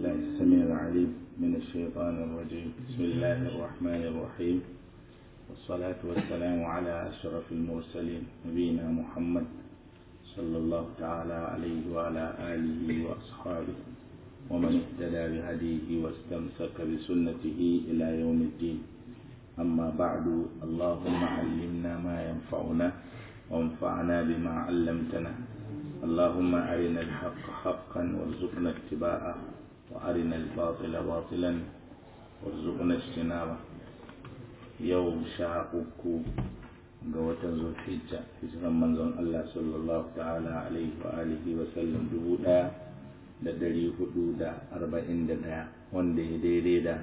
الله السميع العليم من الشيطان الرجيم بسم الله الرحمن الرحيم والصلاة والسلام على أشرف المرسلين نبينا محمد صلى الله تعالى عليه وعلى آله وأصحابه ومن اهتدى بهديه واستمسك بسنته إلى يوم الدين أما بعد اللهم علمنا ما ينفعنا وانفعنا بما علمتنا اللهم أرنا الحق حقا وارزقنا اتباعه وأرنا الباطل باطلا وارزقنا اجتنابه يوم شاقك ga watan zulhijja hijiran manzon Allah sallallahu ta'ala alaihi wa alihi wa sallam dubu ɗaya da ɗari hudu da arba'in da ɗaya wanda ya daidai da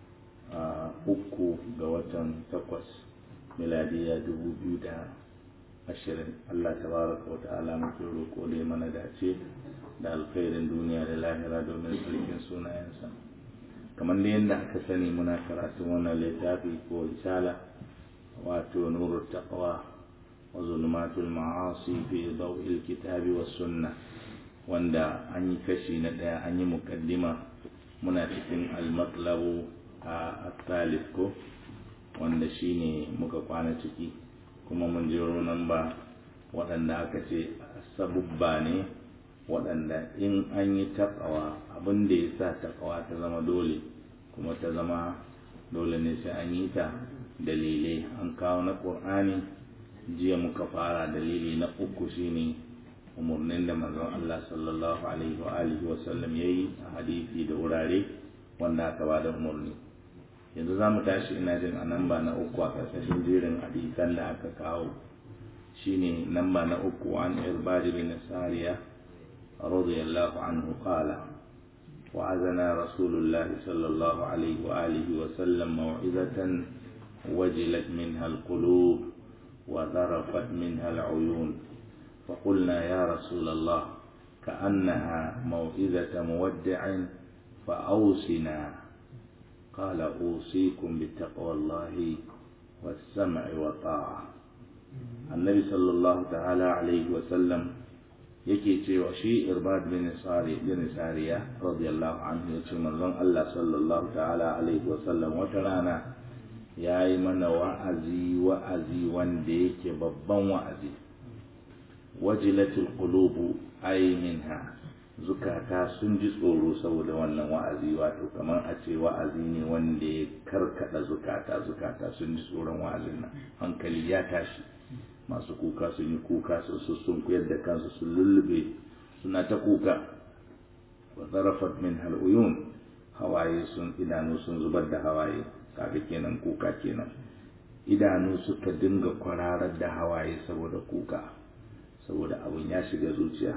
uku ga watan takwas miladiya dubu biyu da ashirin Allah tabaraka wa ta'ala muke roƙo da mana dace da alkhairin duniya da lahira domin sarkin sunayensa kamar da yadda aka sani muna karatun wannan littafi ko risala wato nurul taqwa wa zulmatul ma'asi fi daw'il kitabi was sunnah wanda an yi kashi na daya an yi mukaddima muna cikin al-matlabu a at ko wanda shine muka kwana ciki kuma mun jiro nan ba waɗanda aka ce sabubba ne waɗanda in an yi taqwa abin da ya sa taqwa ta zama dole kuma ta zama dole ne sai an yi ta dalilai an kawo na ƙur'ani jiya muka fara dalili na uku shine umarnin da manzon Allah sallallahu alaihi wa alihi wa sallam yayi a hadisi da wurare wanda aka ba da umarni yanzu za mu tashi ina jin a namba na uku a ƙarƙashin jerin hadisan da aka kawo shine namba na uku an irbad bin sariya radiyallahu anhu qala وعزنا رسول الله صلى الله عليه وآله وسلم موعظة وجلت منها القلوب وذرفت منها العيون فقلنا يا رسول الله كأنها موعظة مودع فأوصنا قال أوصيكم بتقوى الله والسمع والطاعة النبي صلى الله تعالى عليه وسلم yake cewa shi irbad bin sari bin sariya radiyallahu anhu yace manzon Allah sallallahu ta'ala alaihi wa sallam wata rana yayi mana wa'azi wa'azi wanda yake babban wa'azi wajilatul qulubu ay minha zukata sun ji tsoro saboda wannan wa'azi wato kamar a ce wa'azi ne wanda ya karkada zukata zukata sun ji tsoron wa'azin nan hankali ya tashi masu kuka sun yi kuka su sun kuyar da kansu sun lullube suna ta kuka wa zarafat min hal'uyun hawaye sun idanu sun zubar da hawaye kaga kenan kuka kenan idanu suka dinga kwararar da hawaye saboda kuka saboda abun ya shiga zuciya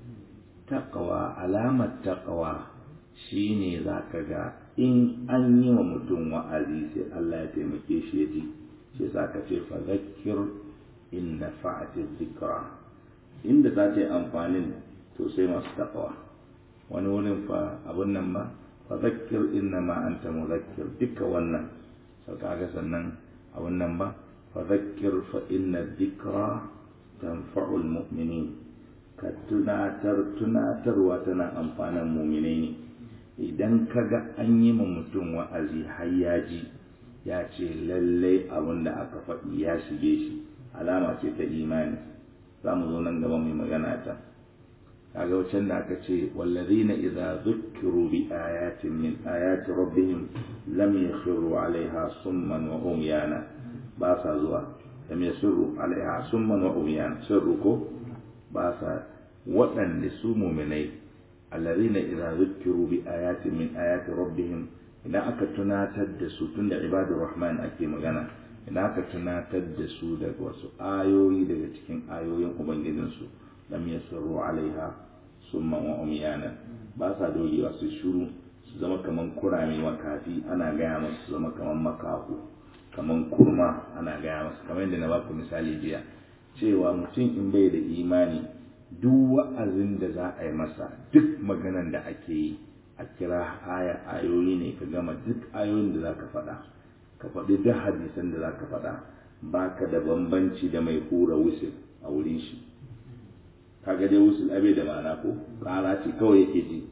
taqwa alamar taqwa shine zaka ga in an yi wa mutum wa'azi sai Allah ya taimake shi ya ji shi zaka ce fa zakkir in nafa'ati dhikra inda za ta yi amfanin to sai masu taqwa wani wurin fa abun nan ba fa zakkir inna ma anta muzakkir duka wannan sau kaga sannan abun nan ba fa zakkir fa inna dhikra tanfa'u almu'minin ka tunatar tunatarwa tana amfanan mu'minai ne idan kaga an yi ma mutum wa'azi har ya ji ya ce lallai abin da aka faɗi ya shige shi alama ce ta imani za mu zo nan gaba mai magana ta kaga wacan da aka ce wallazina idza zukkiru bi ayatin min ayati rabbihim lam yakhiru alaiha summan wa umyana ba sa zuwa lam yasiru alaiha summan wa umyana sirru ko ba sa waɗanda su muminai allazina idza zukkiru bi ayatin min ayati rabbihim idan aka tunatar da su tunda ibadur rahman ake magana idan aka tunatar da su daga wasu ayoyi daga cikin ayoyin ubangijinsu lam yasru alaiha summa wa umyana ba sa dogewa su shuru su zama kaman kurame makafi ana gaya masu su zama kaman makahu kaman kurma ana gaya masu kamar yadda na baku misali jiya cewa mutum in bai da imani duk wa'azin da za a yi masa duk maganan da ake yi a kira aya ayoyi ne ka gama duk ayoyin da za ka faɗa ka faɗi duk hadisan da za ka faɗa ba ka da bambanci da mai hura wusul a wurin shi kaga dai wusul abe da ma'ana ko ƙara ce kawai yake ji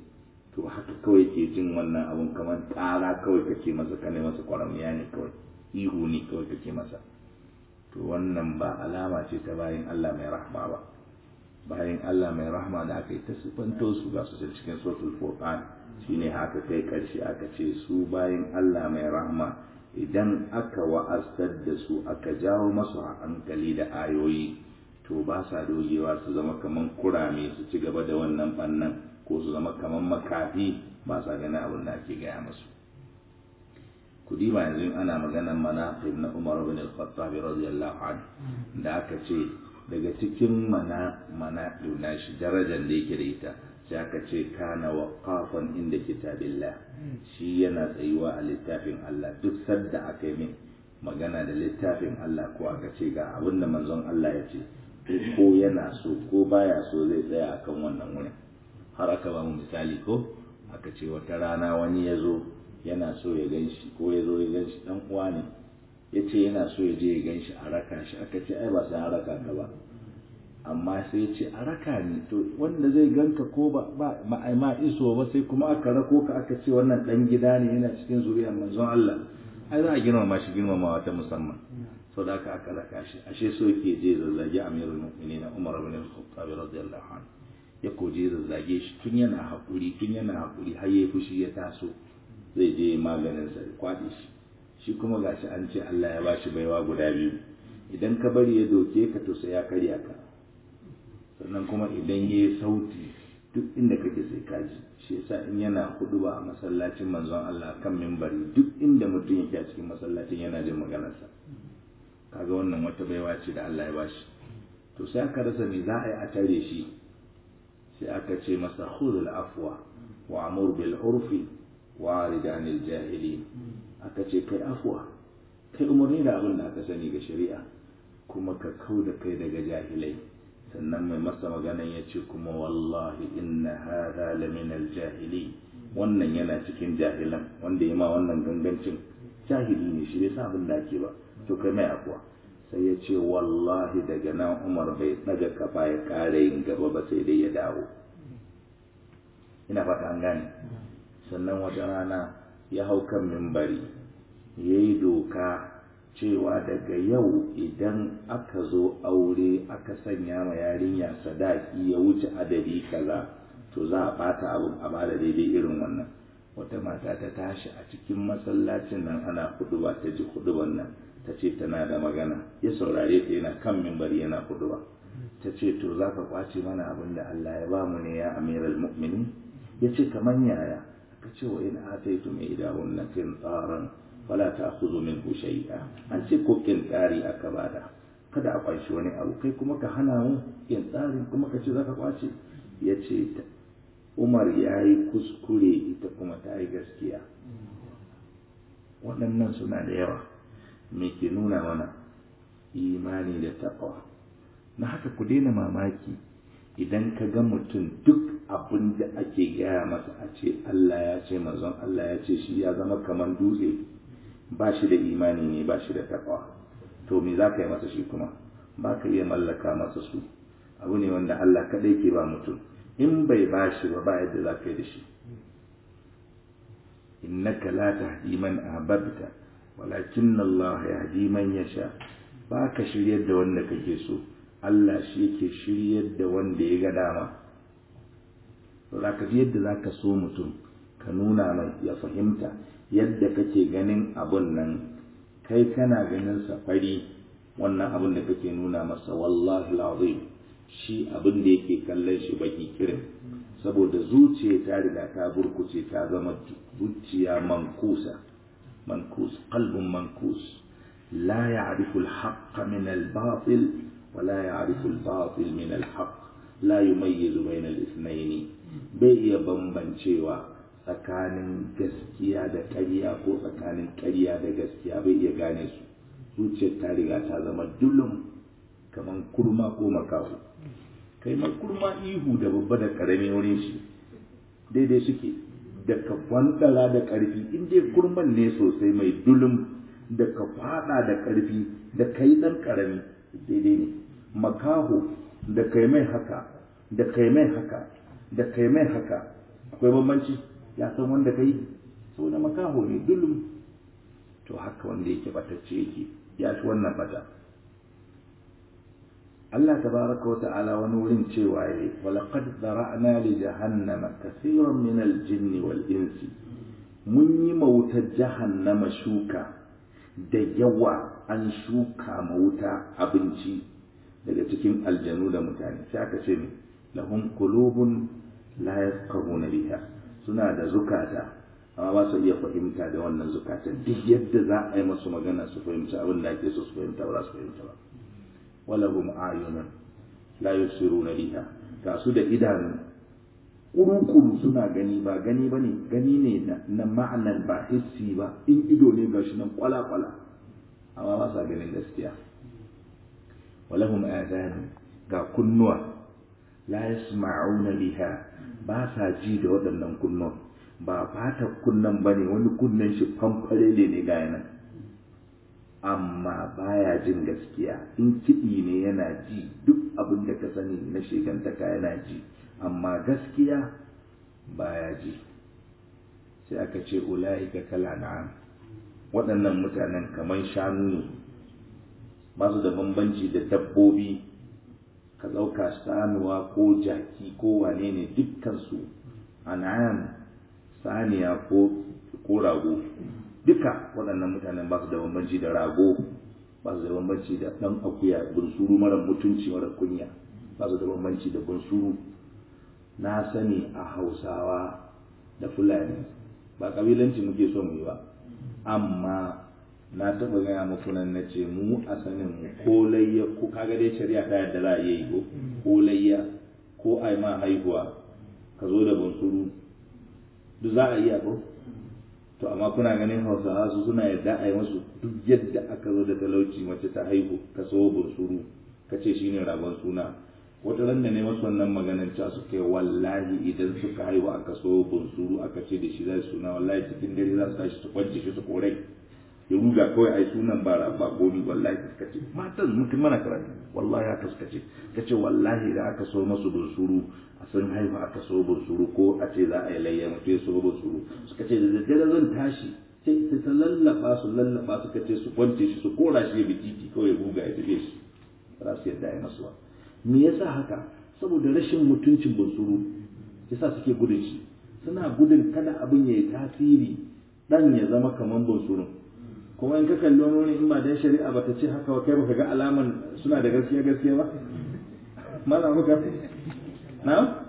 to haka kawai ke jin wannan abun kamar ƙara kawai kake masa kane masa kwaramiya ne kawai ihu ne kawai kake masa to wannan ba alama ce ta bayan Allah mai rahma ba bayan Allah mai rahma da aka yi ta sifanto su ga su cikin suratul furqan shine haka kai karshe aka ce su bayan Allah mai rahma idan aka wa'astar da su aka jawo masu hankali da ayoyi to ba sa dogewa su zama kaman kurame su ci gaba da wannan bannan ko su zama kaman makafi ba sa ganin abin da ake gaya musu kudi ba yanzu ana maganar manaqib na Umar bin Al-Khattab radiyallahu anhu da aka ce daga cikin mana mana shi darajar da yake da ita sai aka ce kana waqafan inda kitabillah shi yana tsayuwa a littafin Allah duk sadda aka yi min magana da littafin Allah ko aka ce ga abin da manzon Allah ya ce ko yana so ko baya so zai tsaya akan wannan wurin har aka ba mu misali ko aka ce wata rana wani ya zo yana so ya gan shi ko ya zo ya gan shi dan uwa ne ya ce yana so ya je ya gan shi a raka shi aka ce ai ba sai an raka ka ba amma sai ya ce a raka ni to wanda zai ganka ko ba ba ma iso ba sai kuma aka rako ka aka ce wannan dan gida ne yana cikin zuriyar manzon Allah ai za a girmama shi girmamawa ta musamman sau da aka aka raka shi ashe so yake je zazzage amirul mu'minin Umar bin Al-Khattab radiyallahu anhu ya koje zazzage shi tun yana hakuri tun yana hakuri har yayi fushi ya taso zai je maganin sa kwaɗe shi shi kuma gashi an ce Allah ya bashi baiwa guda biyu idan ka bari ya doke ka to sai ya karya ka sannan kuma idan ya yi sauti duk inda kake sai ka ji shi yasa in yana hudu ba a masallacin manzon Allah kan mimbari duk inda mutum yake a cikin masallacin yana jin maganarsa kaga wannan wata baiwa ce da Allah ya bashi to sai aka rasa me za a yi a tare shi sai aka ce masa khudul afwa wa amur bil urfi wa arid anil jahili aka ce kai afwa kai umarni da abin da aka sani ga shari'a kuma ka kau da kai daga jahilai sannan mai masa maganan ya ce kuma wallahi inna hada lamin aljahili wannan yana cikin jahilan wanda ya ma wannan gangancin jahili ne shi bai sa abin da ake ba to kai mai akwa sai ya ce wallahi daga nan umar bai daga kafa ya kare yin gaba ba sai dai ya dawo ina fata an gane sannan wata rana ya hau kan mimbari ya yi doka cewa daga yau idan aka zo aure aka sanya ma yarinya sadaki ya wuce adadi kaza to za a bata abin a bada daidai irin wannan wata mata ta tashi a cikin masallacin nan ana huduba ta ji huduban nan ta ce tana da magana ya saurare ta yana kan mimbari yana huduba ta ce to za ka kwace mana abin da Allah ya ba mu ne ya amiral mu'minin ya ce kamar yaya ka ce wa in ataitu mai idahun na tsaran fala ta kuzo min shay'a an ce ko tsari aka bada kada a kwashi wani abu kai kuma ka hana mu tsarin kuma ka ce zaka kwace ya ce umar ya yi kuskure ita kuma ta yi gaskiya waɗannan suna da yawa me ke nuna mana imani da taɓawa na haka ku daina mamaki idan ka ga mutum duk abin da ake gaya masa a ce Allah ya ce manzon Allah ya ce shi ya zama kamar dutse ba shi da imani ne ba shi da takwa to me za ka yi masa shi kuma ba ka iya mallaka masa su abu ne wanda Allah kaɗai ke ba mutum in bai ba shi ba ba yadda za ka yi da shi innaka la tahdi man ahbabta walakin Allah yahdi man yasha ba ka shiryar da wanda kake so Allah shi yake shiryar da wanda ya ga dama za ka ji yadda za ka so mutum ka nuna mai ya fahimta yadda kake ganin abun nan kai kana ganin safari wannan abun da kake nuna masa wallahi lazim shi abin da yake kallon shi baki kirin saboda zuciya ta riga ta burkuce ta zama zuciya mankusa mankus qalbun mankus la ya'rifu al-haqq min al-batil wa la ya'rifu al-batil min al-haqq la yumayyizu bayna al-ithnayn bai iya bambancewa tsakanin gaskiya da ƙarya ko tsakanin ƙarya da gaskiya bai iya gane su zuciyar ta riga ta zama dulum kamar kurma ko makaho kai ma kurma ihu da babba da ƙarami wurin shi daidai suke da ka kwantala da ƙarfi in dai kurman ne sosai mai dulum da ka fada da ƙarfi da kai ɗan ƙarami daidai ne makaho da kai mai haka da kai mai haka da kai mai haka akwai bambanci ya san wanda kai saboda makaho ne dulum to haka wanda yake batacce yake ya fi wannan bata Allah tabaraka wa ta'ala wani wurin cewa yayi walaqad zara'na li jahannama kaseeran min al-jinni wal insi mun yi mawutar jahannama shuka da yawa an shuka mawuta abinci daga cikin aljanu da mutane sai aka ce lahum qulubun la yafqahuna biha suna da zukata amma ba su iya fahimta da wannan zukatan duk yadda za a yi masu magana su fahimci abin da ake so su fahimta ba za su fahimta ba walahum ayunun la yusiruna biha ga su da idanu kuru-kuru suna gani ba gani ba ne gani ne na ma'anar ba hissi ba in ido ne ga shi nan kwala-kwala amma ba sa ganin gaskiya walahum adanu ga kunnuwa la yasma'una biha ba sa ji da waɗannan kunnuwan ba fata kunnan ba ne wani kunnen shi famfare ne ne ga nan amma baya jin gaskiya in kiɗi ne yana ji duk abin da ka sani na shekantaka yana ji amma gaskiya baya ji sai aka ce ula'ika kala na'am waɗannan mutanen kamar shanu ne ba su da bambanci da dabbobi ka ɗauka sanuwa ko jaki ko wane ne dukkansu an'am saniya ko rago duka waɗannan mutanen ba su da bambanci da rago ba su da bambanci da ɗan akuya bunsuru mara mutunci mara kunya ba su da bambanci da bunsuru na sani a hausawa da fulani ba kabilanci muke so mu yi ba amma na taɓa gaya muku nan na ce mu a sanin mu ko layya ko kaga dai shari'a ta yadda za a yi ko ko layya ko ai ma haihuwa ka zo da bunsuru duk za a iya ko to amma kuna ganin hausawa su suna yadda a yi masu duk yadda aka zo da talauci mace ta haihu ka so bunsuru ka ce shine ragon suna wata ran da ne masu wannan maganar ca suka yi wallahi idan suka haihu aka so bunsuru aka ce da shi za su suna wallahi cikin dare za su tashi su kwance shi su korai ya ruga kawai ai sunan bara ba gomi wallahi suka ce matan mutum mana karatu wallahi haka suka ce ka ce wallahi da aka so masu bunsuru a sun haihu aka so bunsuru ko a ce za a yi layya mutum ya so bunsuru suka ce da daddare zan tashi sai ta lallaba su lallaba suka ce su kwance shi su kora shi ya bi titi kawai ruga ya tafi shi ba su yadda ya masu ba me yasa haka saboda rashin mutuncin bunsuru yasa suke gudun shi suna gudun kada abin ya yi tasiri dan ya zama kaman bunsurun kuma in ka kalli wani wani in ba dan shari'a ba ta ce haka wa kai baka ga alaman suna da gaskiya gaskiya ba mana muka na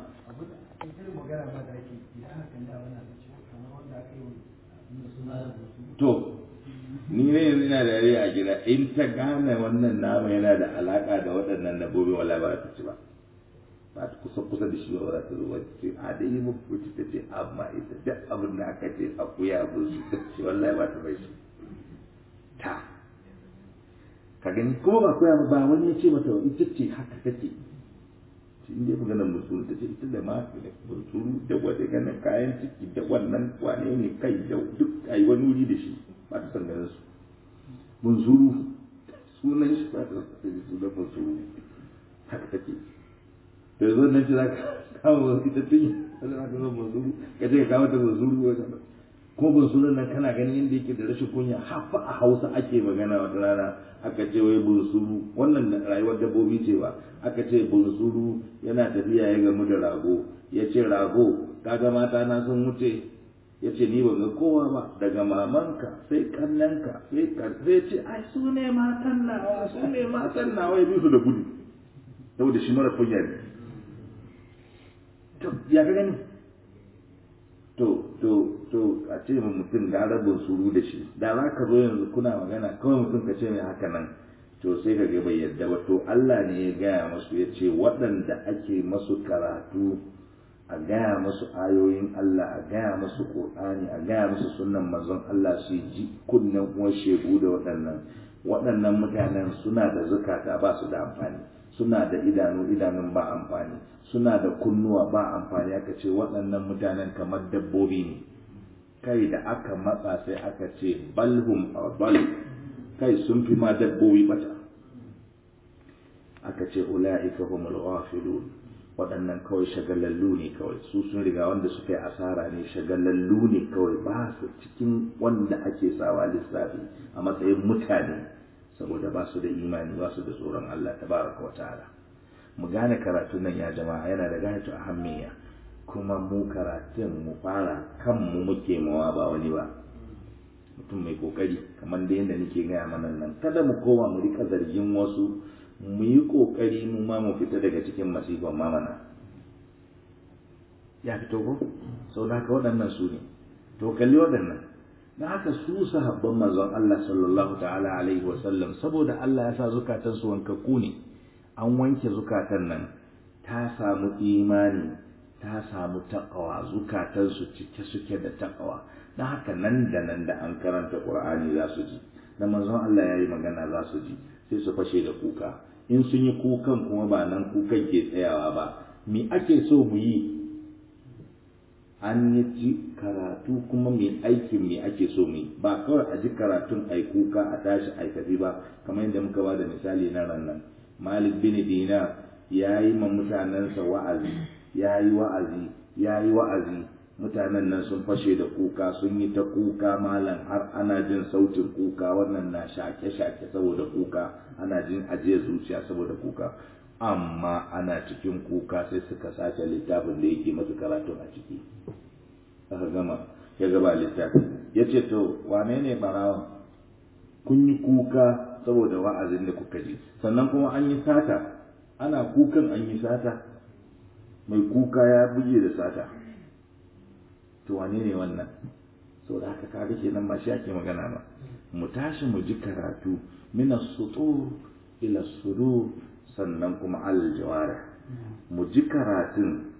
to ni ne yanzu ina da yare a gida in ta gane wannan nama yana da alaka da waɗannan dabbobi wala ba ta ci ba ba ta kusa kusa da shi ba za ta zo ba ce a da yi muku ta ce amma ita duk abin da aka ce akuya ba su ta ce wallahi ba ta bai shi ta ka gani kuma ba koya ba wani ya ce mata ita ce haka take shi inda ya ganin musulun ta ce ita da ma da musulun da wata ganin kayan ciki da wannan wane ne kai da duk a yi wani wuri da shi ba ta san ganin su munzuru sunan shi ba ta san sunan munzuru haka take da zo nan ce za ka kawo ita tun sai za ka zo munzuru ka ce ka kawo ta munzuru wajen kuma bunsurun nan kana ganin yadda yake da rashin kunya hafa a hausa ake magana wata rana aka ce wai bunsuru wannan rayuwar dabbobi ce ba aka ce bunsuru yana tafiya ya gamu da rago ya ce rago kaga mata na sun wuce ya ce ni ban ga kowa ba daga mamanka sai kannanka sai sai ce ai su ne matan nawa su ne matan nawa ya bi su da gudu saboda shi mara kunya ne to ya ka gani to to to a ce mu mutum ga rabin suru da shi da za ka zo yanzu kuna magana kawai mutum ka ce mai haka nan to sai ka ga bai yadda ba to Allah ne ya gaya masu ya ce waɗanda ake masu karatu a gaya masu ayoyin Allah a gaya masu Qur'ani a gaya masu sunnan manzon Allah su ji kunnen uwar shegu da waɗannan waɗannan mutanen suna da zukata ba su da amfani suna da idanu idanun ba amfani suna da kunnuwa ba amfani aka ce waɗannan mutanen kamar dabbobi ne kai da aka matsa sai aka ce balhum bal kai sun fi ma dabbobi bata aka ce ula'ika humul ghafilun waɗannan kawai shagalallu ne kawai su sun riga wanda suka yi asara ne shagalallu ne kawai ba su cikin wanda ake sawa lissafi a matsayin mutane saboda ba su da imani ba su da tsoron Allah tabaraka wa ta'ala mu gane karatun nan ya jama'a yana da gayatu ahammiya kuma mu karatun mu fara kanmu muke mawa ba wani ba mutum mai kokari kamar da yadda nake gaya mana nan kada mu koma mu rika zargin wasu mu yi kokari mu ma mu fita daga cikin masifan mamana ya fito ko sau da haka waɗannan su ne to kalli waɗannan na haka su sahabban manzon Allah sallallahu ta'ala alaihi wa sallam saboda Allah ya sa zukatan su wankakku ne an wanke zukatan nan ta samu imani ta samu taqwa zukatan su cike suke da taqwa dan haka nan da nan da an karanta Qur'ani za su ji da manzon Allah ya yi magana za su ji sai su fashe da kuka in sun yi kukan kuma ba nan kukan ke tsayawa ba me ake so mu yi an yi ji karatu kuma mai aikin me ake so mu yi ba kawai a ji karatun ai kuka a tashi ai tafi ba kamar yadda muka ba da misali na rannan malik bin dina ya yi ma mutanensa wa'azi ya yi wa'azi ya yi wa'azi mutanen nan sun fashe da kuka sun yi ta kuka malam har ana jin sautin kuka wannan na shake-shake saboda kuka ana jin ajiye zuciya saboda kuka amma ana cikin kuka sai suka sace littafin da yake masu karatun a ciki aka gama ya gaba littafi ya ce to wane ne barawan kun yi kuka saboda wa'azin da kuka ji sannan kuma an yi sata ana kukan an yi sata mai kuka ya buge da sata to wane ne wannan saboda haka kaga kenan ba shi ake magana ba mu tashi mu ji karatu min as-sutur ila sudur sannan kuma al jawara mu ji karatun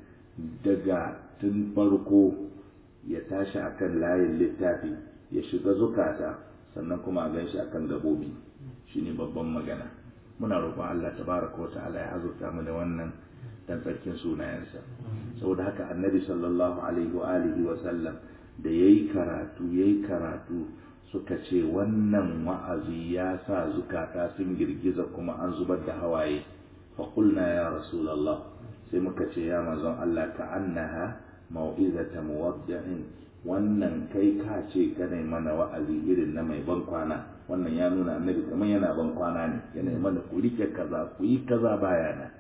daga tun farko ya tashi akan layin littafi ya shiga zukata sannan kuma a gan shi akan gabobi shine babban magana muna roƙon Allah tabaraka wa ta'ala ya azurta mu da wannan dan tsarkin sunayensa saboda haka annabi sallallahu alaihi wa alihi wa sallam da yayi karatu yayi karatu suka ce wannan wa'azi ya sa zukata sun girgiza kuma an zubar da hawaye fa qulna ya rasulullah sai muka ce ya manzon Allah ka annaha mau'izata muwaddi'in wannan kai ka ce kana mana wa'azi irin na mai ban kwana wannan ya nuna annabi kamar yana ban kwana ne yana mana ku rike kaza ku yi kaza bayana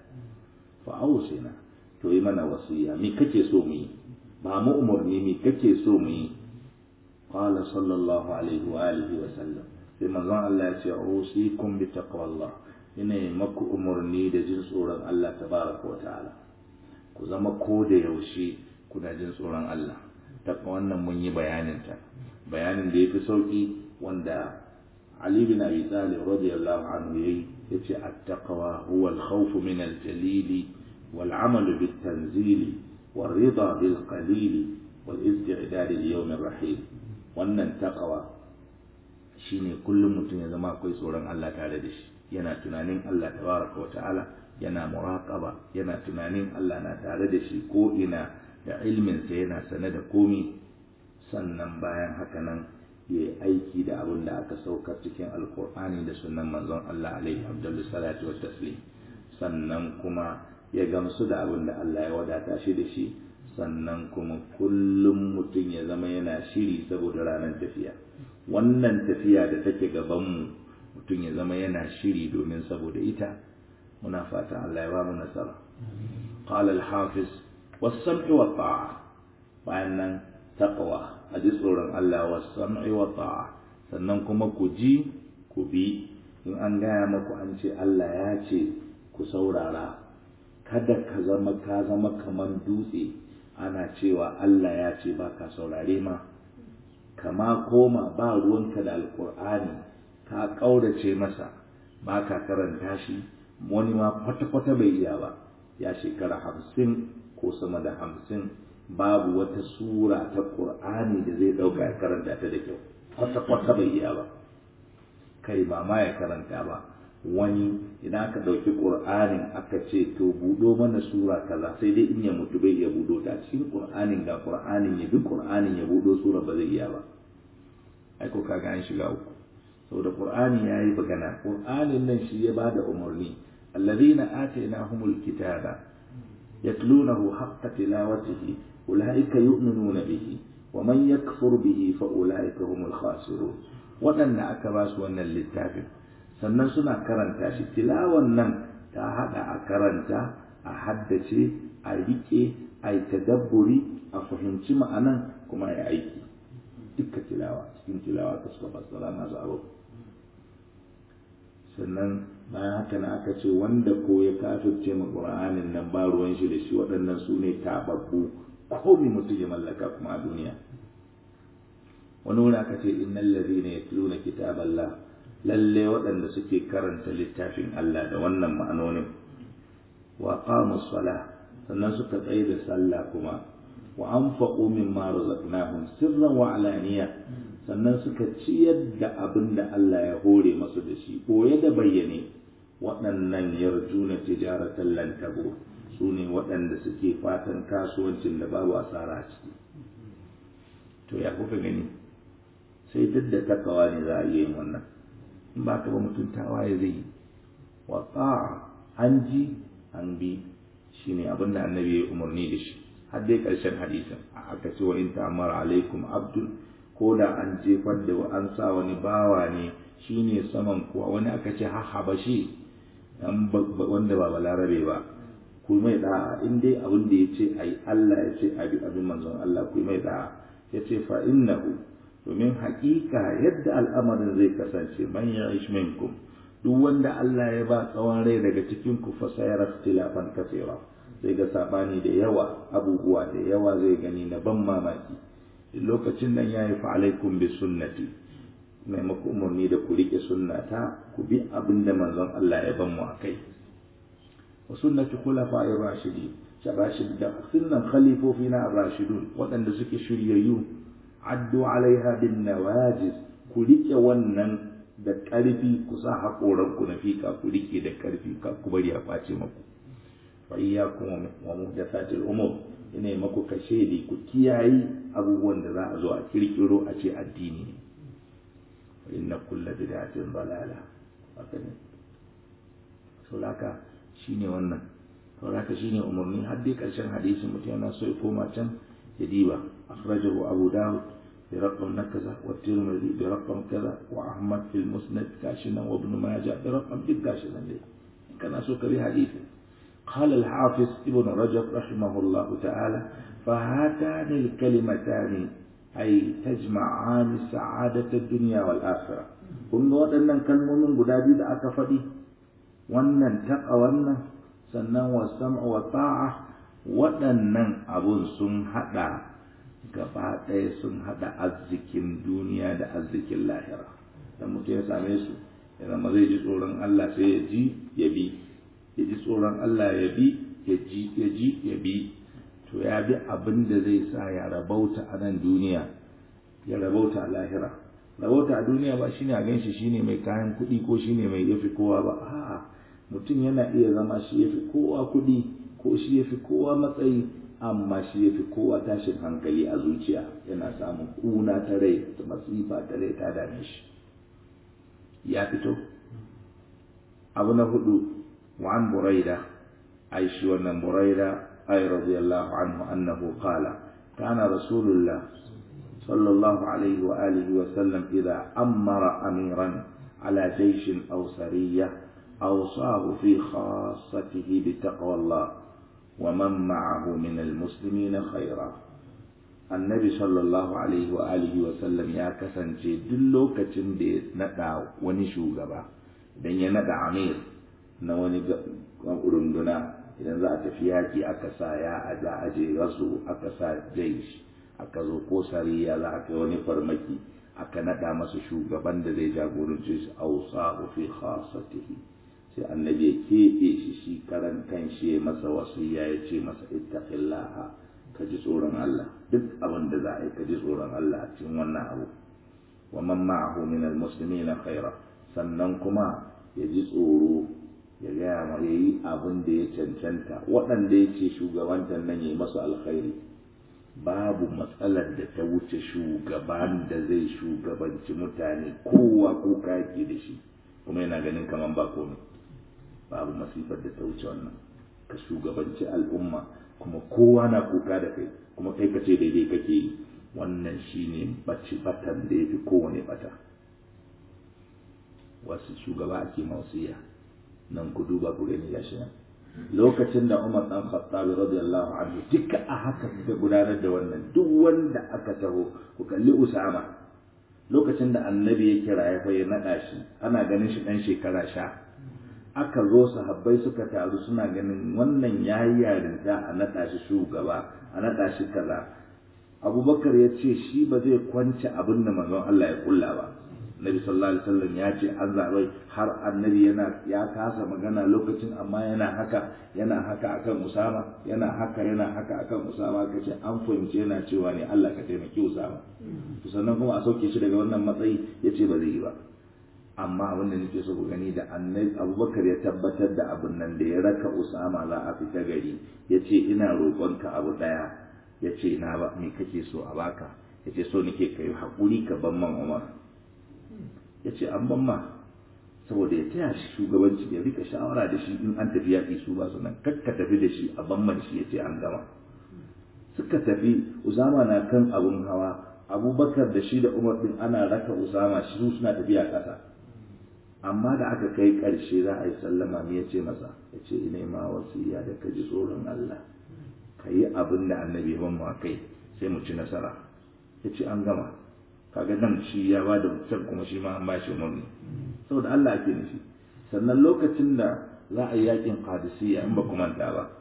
fa ausina to yi mana wasiya me kake so mu yi ba mu umarni me kake so mu yi qala sallallahu alaihi wa alihi wa sallam sai manzon Allah ya ce usikum bi taqwallah ina yi maku umarni da jin tsoron Allah tabaraka wa ta'ala ku zama ko da yaushe kuna jin tsoron Allah ta wannan mun yi bayanin ta bayanin da yafi sauki wanda Ali bin Abi Talib radiyallahu anhu yayi yace at-taqwa huwa al-khawf min al-jalil wal-amal bit-tanzil wal-ridha bil-qalil wal-istidad li-yawm ar-rahim wannan taqwa shine kullum mutum ya zama akwai tsoron Allah tare da shi yana tunanin Allah tabaraka wa ta'ala yana muraqaba yana tunanin Allah na tare da shi ko ina da ilmin sa yana sane da komi sannan bayan haka nan ya yi aiki da abin da aka saukar cikin alkur'ani da sunan manzon Allah alaihi abdullu salatu wa taslim sannan kuma ya gamsu da abin da Allah ya wadata shi da shi sannan kuma kullum mutum ya zama yana shiri saboda ranar tafiya wannan tafiya da take gabanmu mutum ya zama yana shiri domin saboda ita muna fatan Allah ya ba mu nasara qala al-hafiz was-sam'i wa ta'a bayan nan taqwa a ji tsoron Allah wa sam'i wa ta'a sannan kuma ku ji ku bi in an gaya maku an ce Allah ya ce ku saurara kada ka zama ka zama kaman dutse ana cewa Allah ya ce ba ka saurare ma kama koma ba ruwanka da alkur'ani ka ƙaurace masa ba ka karanta shi wani ma kwata-kwata bai iya ba ya shekara hamsin ko sama da hamsin babu wata sura ta ƙur'ani da zai ɗauka ya karanta ta da kyau kwata-kwata bai iya ba kai ba ma ya karanta ba wani idan aka ɗauki ƙur'anin aka ce to buɗo mana sura kaza sai dai in ya mutu bai iya buɗo ta cikin ƙur'anin ga ƙur'anin ya bi ƙur'anin ya buɗo sura ba zai iya ba ai ko kaga an shiga uku saboda ƙur'ani ya yi magana ƙur'anin nan shi ya bada umarni alladhina atainahumul kitaba yatlunahu haqqa tilawatihi ulaika yu'minuna bihi wa man yakfur bihi fa ulaika humul khasirun waɗanda aka ba su wannan littafin sannan suna karanta shi tilawan nan ta hada a karanta a haddace a rike a yi tadabburi a fahimci ma'anan kuma ya aiki dukkan tilawa cikin tilawa ta suka fassara masu abu sannan bayan haka na aka ce wanda ko ya kafirce ma qur'anin nan ba ruwan shi da shi waɗannan su ne tababbu ko mi mutum ya mallaka kuma a duniya wani wuri aka ce innal ladhina yatluna kitaballah lalle waɗanda suke karanta littafin Allah da wannan ma'anonin wa qamus salah sannan suka tsaye da sallah kuma wa anfaqu mimma razaqnahum sirran wa alaniya sannan suka ciyar da abin da Allah ya hore masu da shi boye da bayyane waɗannan yarjuna tijaratan lan tabur su ne waɗanda suke fatan kasuwancin da babu asara a ciki to ya kuka gani sai duk da takawa ne za a iya yin wannan in ba ka ba mutum tawaye zai yi wa an ji an bi shine abin da annabi ya umarni da shi har dai ƙarshen hadisin aka ce wa in ta'amara alaikum abdul ko da an jefar da an sa wani bawa ne shine saman kuwa wani aka ce ha habashi wanda ba balarabe ba ku mai da'a in dai abin da ya ce ai Allah ya ce abi abin manzon Allah ku mai da'a ya ce fa innahu domin haƙiƙa yadda al'amarin zai kasance man ya minkum duk wanda Allah ya ba tsawon rai daga cikin ku fa sayara ikhtilafan kaseera zai ga sabani da yawa abubuwa da yawa zai gani na ban mamaki lokacin nan yayi fa alaikum bi sunnati mai maku umarni da ku rike sunnata ku bi abin da manzon Allah ya ban mu akai wa sunnati khulafa'ir rashidin shabashid da sunnan khalifofina ar-rashidun waɗanda suke shiryayyu addu alaiha bin nawajiz ku rike wannan da ƙarfi ku sa haƙoranku na fika ku rike da ƙarfi ka ku bari a face maku fa iyyakum wa muhdathatil umur ina maku kashedi ku kiyayi abubuwan da za a zo a kirkiro a ce addini ne fa inna kulla bid'atin dalala haka ne saulaka shine wannan saulaka shine umarni har dai ƙarshen hadisi mutum yana so ya koma can ya diba akhrajahu abu dawud برقم كذا والترمذي برقم كذا وأحمد في المسند كاشنا وابن ماجه برقم جد كاشنا ليه كان أسوك بحديث قال الحافظ ابن رجب رحمه الله تعالى فهاتان الكلمتان أي تجمعان سعادة الدنيا والآخرة kun ga waɗannan kalmomin guda biyu da aka faɗi wannan taƙa wannan sannan wa sam'a wa ta'a waɗannan abun sun haɗa gaba ɗaya sun haɗa arzikin duniya da arzikin lahira dan mutum ya same su ya zama zai ji tsoron Allah sai ya ji ya bi ya ji tsoron Allah ya bi ya ji ya ji ya bi to ya bi abin da zai sa ya rabauta a nan duniya ya rabauta a lahira rabauta a duniya ba shine a ganshi shine mai kayan kuɗi ko shine mai yafi kowa ba a'a mutum yana iya zama shi yafi kowa kuɗi ko shi yafi kowa matsayi amma shi ya fi kowa tashin hankali a zuciya yana samun kuna ta rai da masifa ta rai ta dame shi ya fito abu na hudu wa'an buraida ai shi wannan buraida ai radiyallahu anhu annahu qala kana rasulullah sallallahu alaihi wa alihi wa sallam idza amara amiran ala jayshin aw sariyah awsahu fi khassatihi bi taqwa ومن معه من المسلمين خيرا annabi sallallahu alaihi wa alihi wa sallam ya kasance duk lokacin da ya nada wani shugaba idan ya nada amir na wani runduna idan za a tafi yaki aka sa ya a za a je rasu aka sa jaish aka zo ko sariya za a kai wani farmaki aka nada masa shugaban da zai jagorance shi ausa fi khasatihi sai annabi ya keɓe shi shi karan kan shi ya masa wasiya ya ce masa ittaqillaha ka ji tsoron Allah duk abin da za a yi ka ji tsoron Allah a cikin wannan abu wa man ma'ahu min almuslimina khaira sannan kuma ya ji tsoro ya gaya ma ya yi abin da ya cancanta waɗanda ya ce shugabantar nan ya yi masu alkhairi babu matsalar da ta wuce shugaban da zai shugabanci mutane kowa ko kaki da shi kuma yana ganin kamar ba komai babu masifar da ta wuce wannan ka shugabanci al'umma kuma kowa na kuka da kai kuma kai ka ce daidai kake yi wannan shine bacci batan da ya fi kowane bata wasu shugaba ake mausiya nan ku duba ku gani gashi nan lokacin da Umar dan Khattab radiyallahu anhu duka a haka suka gudanar da wannan duk wanda aka taho ku kalli Usama lokacin da annabi ya kira ya fa ya nada shi ana ganin shi dan shekara sha aka zo sahabbai suka taru suna ganin wannan yayi yarinta a nada shi shugaba a nada shi kaza Abubakar ya ce shi ba zai kwance abin da manzon Allah ya kulla ba Nabi sallallahu alaihi wasallam ya ce an zaɓai har annabi yana ya kasa magana lokacin amma yana haka yana haka akan Usama yana haka yana haka akan Usama kace an fahimci yana cewa ne Allah ka taimaki Usama to sannan kuma a sauke shi daga wannan matsayi yace ba zai yi ba amma abin da nake so ku gani da annabi Abubakar ya tabbatar da abin nan da ya raka Usama za a fita gari yace ina roƙonka abu daya yace na ba me kake so a baka yace so nake kai hakuri ka ban man Umar ya ce an ban ma saboda ya taya shi shugabanci ya rika shawara da shi in an tafi yaƙi su ba su nan kakka tafi da shi a ban man shi ya ce an gama suka tafi usama na kan abun hawa abubakar da shi da umar din ana raka usama shi su suna tafiya ƙasa amma da aka kai ƙarshe za a yi sallama me ya ce masa ya ce ina ma wasiya da ka ji tsoron allah ka yi abin da annabi ban ma kai sai mu ci nasara ya ce an gama kaga nan shi ya ba da can kuma shi ma an ba shi umarni saboda Allah ake nufi sannan lokacin da za a yi yakin qadisiyya in ba ku manta ba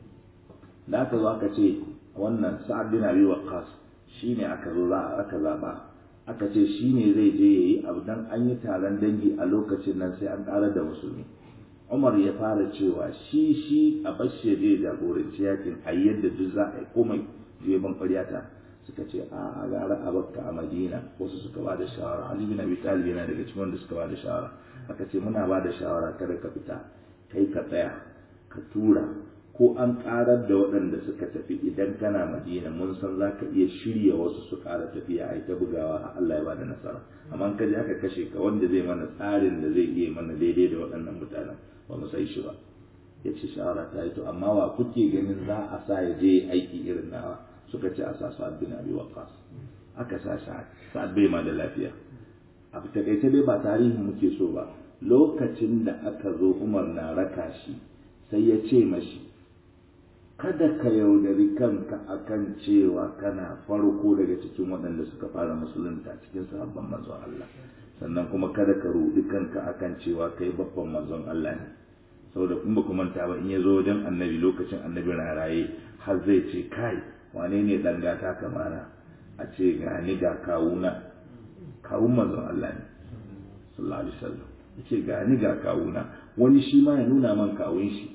da aka zo aka ce wannan sa'ad bin abi waqqas shine aka zo za aka zaba aka ce shine zai je yayi abu dan an yi taron dangi a lokacin nan sai an ƙara da musulmi Umar ya fara cewa shi shi a bashi je jagoranci yakin a yadda duk za a yi komai je ban ƙwaryata suka ce a gara a bakka a madina wasu suka ba da shawara ali bin abi talib yana daga cikin wanda suka ba da shawara aka ce muna ba da shawara kada ka fita kai ka tsaya ka tura ko an karar da waɗanda suka tafi idan kana madina mun san za ka iya shirya wasu su ƙara tafiya a ta bugawa Allah ya ba da nasara amma ka je aka kashe ka wanda zai mana tsarin da zai iya mana daidai da waɗannan mutanen ba mu sai shi ba ya ce shawara ta yi to amma wa kuke ganin za a sa ya je aiki irin nawa suka ce a sa sa'ad bin abi waqqas aka sa sa'ad bai ma da lafiya a takaice dai ba tarihi muke so ba lokacin da aka zo umar na raka shi sai ya ce mashi kada ka yaudari kanka akan cewa kana farko daga cikin waɗanda suka fara musulunta cikin sahabban manzon Allah sannan kuma kada ka rudi kanka akan cewa kai babban manzon Allah ne saboda kun ba manta ba in ya zo wajen annabi lokacin annabi na raye har zai ce kai wane ne dan gata kamana a ce ga ni ga kawuna kawun manzon Allah ne sallallahu alaihi wasallam ya ce ga ni ga kawuna wani shi ma ya nuna man kawun shi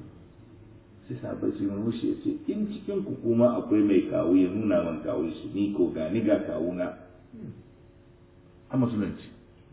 sai sabai su mun ya ce in cikin ku kuma akwai mai kawu ya nuna man kawun shi ni ko ga ni ga kawuna a musulunci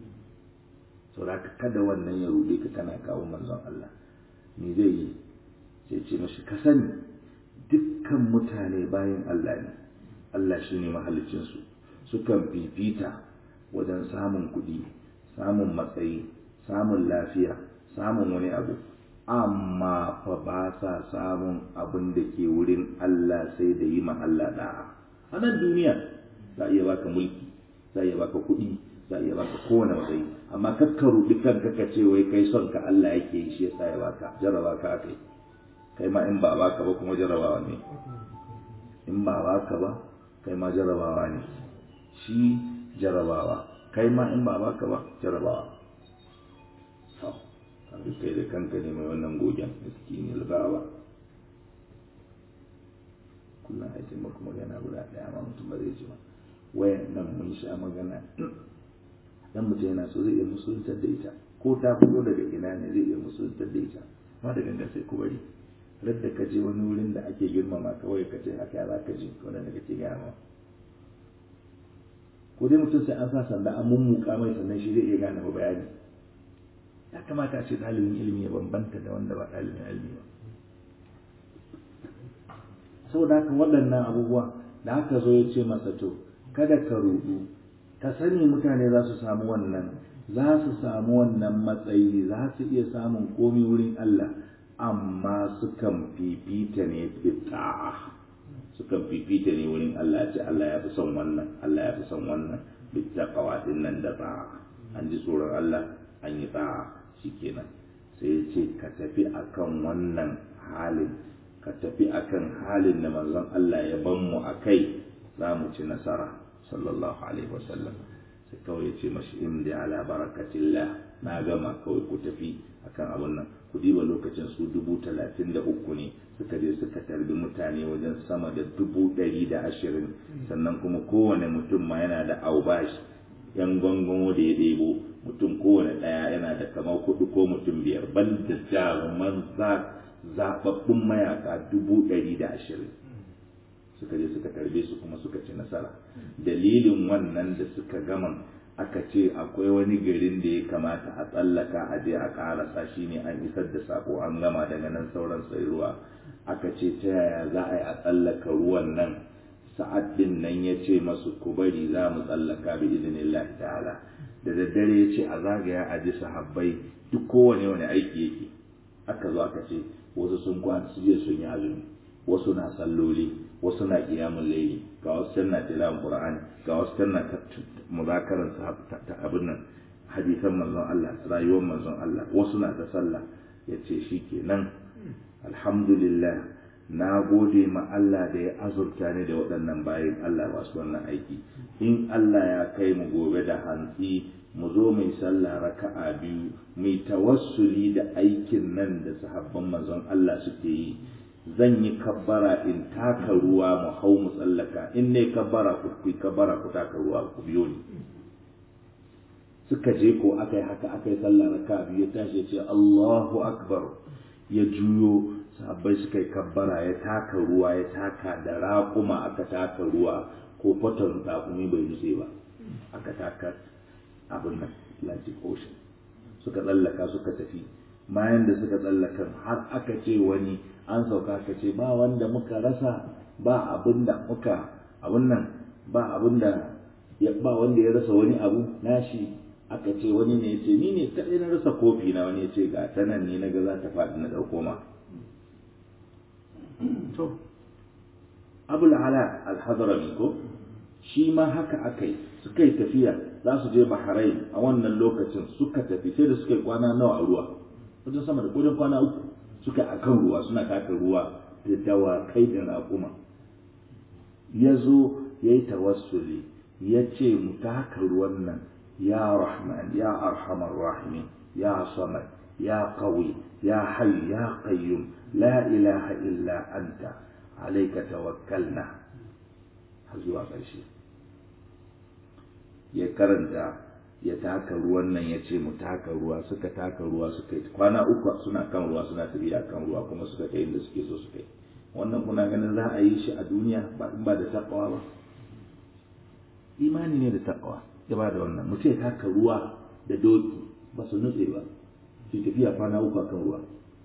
saboda kada wannan ya rude ka kana kawo manzon Allah me zai yi sai ce mashi ka sani dukkan mutane bayan Allah ne Allah shi ne mahalicinsu sukan fifita wajen samun kuɗi samun matsayi samun lafiya samun wani abu amma fa ba sa samun abin da ke wurin Allah sai da yi ma Allah da'a a nan duniya za a iya baka mulki za a iya baka kuɗi za a iya baka kowane matsayi amma kakka ruɗi kanka ka ce wai kai son ka Allah yake yi shi yasa ya baka jarraba ka akai kai ma in ba baka ba kuma jarrabawa ne in ba baka ba kai ma jarrabawa ne shi jarrabawa kai ma in ba baka ba jarrabawa to kaga kai da kanka ne mai wannan gogen miskini albawa kullum a ce maka magana guda ɗaya ma mutum ba zai ji ba wayan nan mun sha magana dan mutum yana so zai iya musuluntar da ita ko ta fito daga ina ne zai iya musuluntar da ita ma da gangan sai ku bari radda ka je wani wurin da ake girmama kawai ka ce haka za ka ji wanda kake gaya ma ko dai mutum sai an sa sanda an mummuka mai sannan shi zai iya gane ba bayani ya kamata a ce ɗalibin ilimi ya bambanta da wanda ba ɗalibin ilimi ba saboda haka waɗannan abubuwa da aka zo ya ce masa to kada ka rudu ka sani mutane za su samu wannan za su samu wannan matsayi za su iya samun komi wurin Allah amma sukan fifita ne bita'a sukan fifita ne wurin Allah ya ce Allah ya fi son wannan Allah ya fi son wannan bittaqwa din nan da ta'a an ji tsoron Allah an yi ta'a shikenan sai ya ce ka tafi akan wannan halin ka tafi akan halin da manzon Allah ya ban mu akai za mu ci nasara sallallahu alaihi wasallam sai kawai ya ce mashi imdi ala barakatillah na gama kawai ku tafi akan abun nan ku diba lokacin su dubu talatin da uku ne suka je suka tarbi mutane wajen sama da dubu ɗari da ashirin sannan kuma kowane mutum ma yana da aubashi yan gwangwamo da ya ɗebo mutum kowane ɗaya yana da kamar kuɗi ko mutum biyar ban da jaruman zaɓaɓɓun mayaka dubu ɗari da ashirin suka je suka tarbe su kuma suka ci nasara dalilin wannan da suka gama aka ce akwai wani garin da ya kamata a tsallaka a je a karasa shi ne an isar da sako an gama daga nan sauran sai ruwa aka ce ta yaya za a yi a tsallaka ruwan nan sa'ad din nan ya ce masu ku bari za mu tsallaka bi idinillahi ta'ala da daddare ya ce a zagaya a ji sahabbai duk kowane wani aiki yake aka zo aka ce wasu sun kwana su je sun yi azumi wasu na salloli wasu na kiyamun laili ga wasu can na tilawan qur'ani ga wasu can na muzakaran ta abin nan hadisan manzon Allah rayuwar manzon Allah wasu na ta sallah yace shikenan alhamdulillah na gode ma Allah da ya azurta ni da waɗannan bayan Allah masu wannan aiki in Allah ya kai mu gobe da hantsi mu zo mai sallah raka'a biyu mai tawassuli da aikin nan da sahabban manzon Allah suke yi zan yi kabbara in taka ruwa mu hau mu tsallaka in ne kabbara ku ku kabbara ku taka ruwa ku biyo ni suka je ko aka yi haka aka yi sallah raka biyu ya tashi ya ce Allahu akbar ya juyo sahabbai suka yi kabbara ya taka ruwa ya taka da raƙuma aka taka ruwa ko fatan raƙumi bai nutse ba aka taka abin nan Atlantic Ocean suka tsallaka suka tafi bayan da suka tsallaka har aka ce wani an sauka ka ce ba wanda muka rasa ba abin da muka abin nan ba abin da ba wanda ya rasa wani abu nashi aka ce wani ne ya ce ni ne kaɗai na rasa kofi na wani ya ce ga ta nan ne na ga za ta faɗi na ɗauko ma to abul ala alhadarami ko shi ma haka aka yi suka yi tafiya za su je bahrain a wannan lokacin suka tafi sai da suka yi kwana nawa a ruwa wajen sama da kodin kwana uku suka a kan ruwa suna taka ruwa da dawakai da raƙuma ya zo ya yi tawassuli ya ce mu taka ruwan nan ya rahman ya arhamar rahimin ya samad ya qawi ya hayy ya qayyum la ilaha illa anta alayka tawakkalna har zuwa ƙarshe ya karanta ya taka ruwan nan ya ce mu taka ruwa suka taka ruwa suka yi kwana uku suna kan ruwa suna tafiya kan ruwa kuma suka kai inda suke so suka yi wannan kuna ganin za a yi shi a duniya ba in ba da takawa ba imani ne da takawa ya ba da wannan mutum ya taka ruwa da doki ba su nutse ba su tafiya kwana uku kan ruwa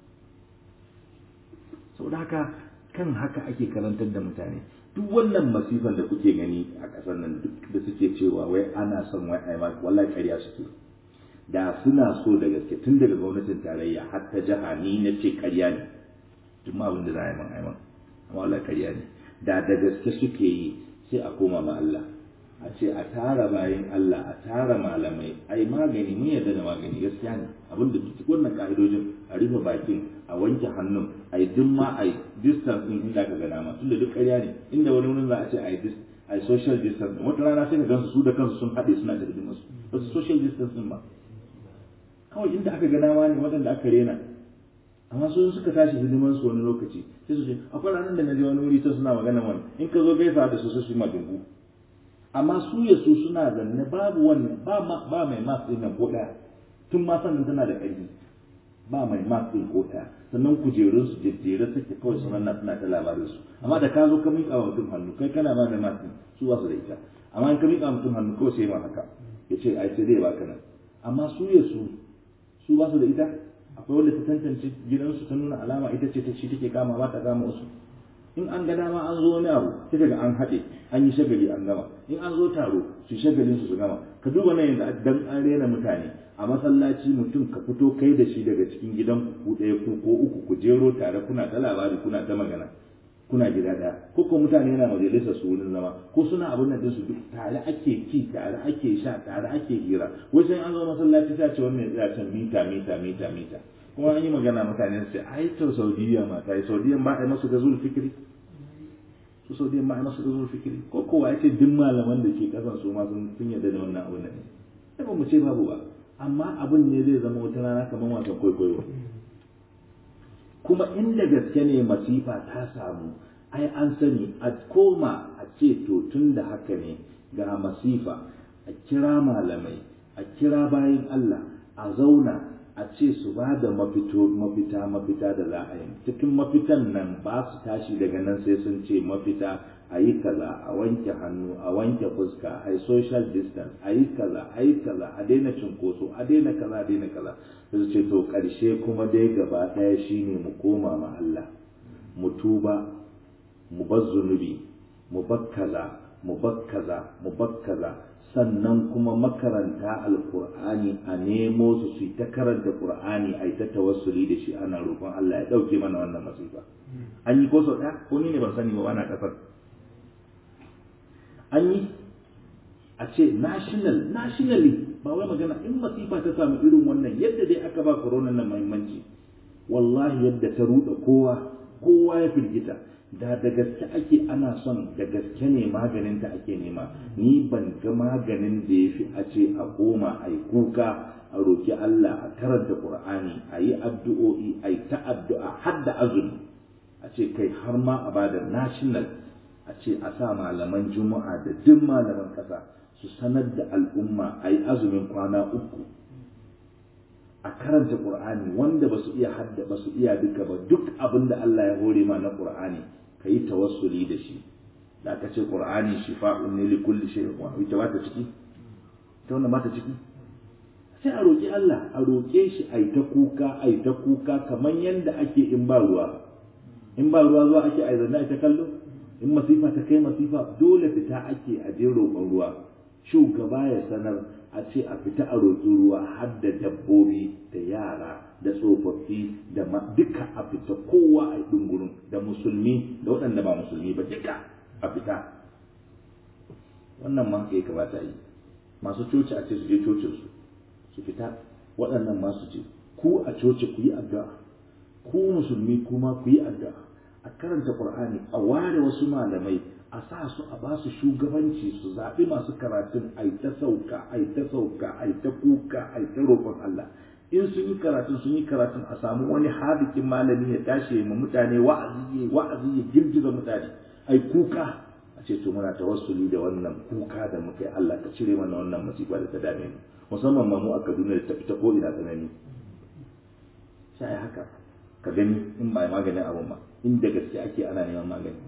saboda haka kan haka ake karantar da mutane duk wannan masifan da kuke gani a ƙasar nan duk da suke cewa wai ana son wai ai wallahi ƙarya suke da suna so da gaske tun daga gwamnatin tarayya har ta jiha ni na ce ƙarya ne duk ma abin da za a yi man aiman amma wallahi ƙarya ne da da gaske suke yi sai a koma ma Allah a ce a tara bayan Allah a tara malamai ai magani mun yarda da magani gaskiya ne abinda duk wannan ka'idojin a rufe bakin a wanke hannun a yi duk ma a yi distance din inda ka gana ma tunda duk ƙarya ne inda wani wurin za a ce a yi a yi social distance wata rana sai ka gansu su da kansu sun haɗe suna da hidimar su ba su social distance din ba kawai inda aka gana ma ne waɗanda aka rena amma su suka tashi hidimar su wani lokaci sai su ce akwai ranar da na je wani wuri sai suna magana wani in ka zo gaisa da su sai su yi madungu amma su ya su suna zanne babu wannan ba ba mai mas din nan ko daya tun ma sannan tana da ƙarfi ba mai mas din ko daya sannan kujerun su jejjere suke kawai su nan suna ta labarin su amma da ka zo ka miƙa wa mutum hannu kai kana ba da mas din su ba su da ita amma in ka miƙa mutum hannu kawai sai ma haka ya ce ai sai dai baka nan amma su ya su su ba su da ita akwai wanda ta tantance gidansu ta nuna alama ita ce ta shi take kama ba ta kama wasu in an ga dama an zo wani abu sai ga an haɗe an yi shagali an gama in an zo taro su shagalin su su gama ka duba nan yanzu dan an rena mutane a masallaci mutum ka fito kai da shi daga cikin gidan ku ɗaya ku ko uku ku jero tare kuna ta labari kuna ta magana kuna gida ɗaya ko ko mutane yana majalisar su wurin zama ko suna abin nan su duk tare ake ci tare ake sha tare ake hira wai sai an zo masallaci ta ce wannan ya ce mita mita mita mita kuma an yi magana mutane su ce ai to saudiya ma ta yi saudiya ba a yi masu gazul fikiri su saudiya ba a yi masu gazul fikiri ko kowa ya ce duk malaman da ke kasan su ma sun yarda da wannan abin nan ne ba mu ce babu ba amma abin ne zai zama wata rana kamar wasan kwaikwayo kuma inda gaske ne masifa ta samu ai an sani a koma a ce to tun da haka ne ga masifa a kira malamai a kira bayan Allah a zauna a ce su ba da mafito mafita mafita da za a yi cikin mafitan nan ba su tashi daga nan sai sun ce mafita a yi kaza a wanke hannu a wanke fuska a yi social distance a yi kaza a yi kaza a daina cinkoso a daina kaza a daina kaza su ce to ƙarshe kuma dai gaba ɗaya shine mu koma ma Allah mu tuba mu bar zunubi mu bar kaza mu bar kaza mu bar kaza sannan kuma makaranta alkur'ani a nemo su su ta karanta qur'ani a yi ta tawassuli da shi ana roƙon Allah ya ɗauke mana wannan masifa an yi ko sau ɗaya ko ni ne ban sani ba ana ƙasar an yi a ce national nationally ba wai magana in masifa ta samu irin wannan yadda dai aka ba corona nan muhimmanci wallahi yadda ta ruɗa kowa kowa ya firgita da da gaske ake ana son da gaske ne maganin ta ake nema ni ban ga maganin da ya fi a ce a koma a yi kuka a roki Allah a karanta Qur'ani a yi addu'o'i a yi ta addu'a har da azumi a ce kai har ma a bada national a ce a sa malaman juma'a da duk malaman ƙasa su sanar da al'umma a yi azumin kwana uku a karanta ƙur'ani wanda ba su iya hadda ba su iya duka ba duk abin da Allah ya hore ma na ƙur'ani ka yi tawassuli da shi da aka ce ƙur'ani shifa'un ne li kulli shay'in wa ita ba ta ciki ta wannan ba ta ciki sai a roƙi Allah a roƙe shi a yi ta kuka a yi ta kuka kamar yadda ake in ba ruwa in ba ruwa zuwa ake a zanne a ta kallo in masifa ta kai masifa dole fita ake a je roƙon ruwa shugaba ya sanar a ce a fita a roƙi ruwa har da dabbobi da yara da tsofaffi da duka a fita kowa a ɗungurin da musulmi da waɗanda ba musulmi ba duka a fita wannan ma haka ya kamata yi masu coci a ce su je cocinsu su fita waɗannan masu ce ku a coci ku yi addu'a ku musulmi kuma ku yi addu'a a karanta qur'ani a ware wasu malamai a sa su a ba su shugabanci su zaɓi masu karatun a ta sauka a ta sauka a ta kuka a ta roƙon Allah in sun yi karatun sun yi karatun a samu wani hadikin malami ya tashi ma mutane wa'azi ya wa'azi ya girgiza mutane ai kuka a ce to muna tawassuli da wannan kuka da muka yi Allah ka cire mana wannan masifa da ta dame mu musamman ma mu a Kaduna da ta fita ko ina tsanani sai haka ka gani in ba maganin abun ba inda gaske ake ana neman magani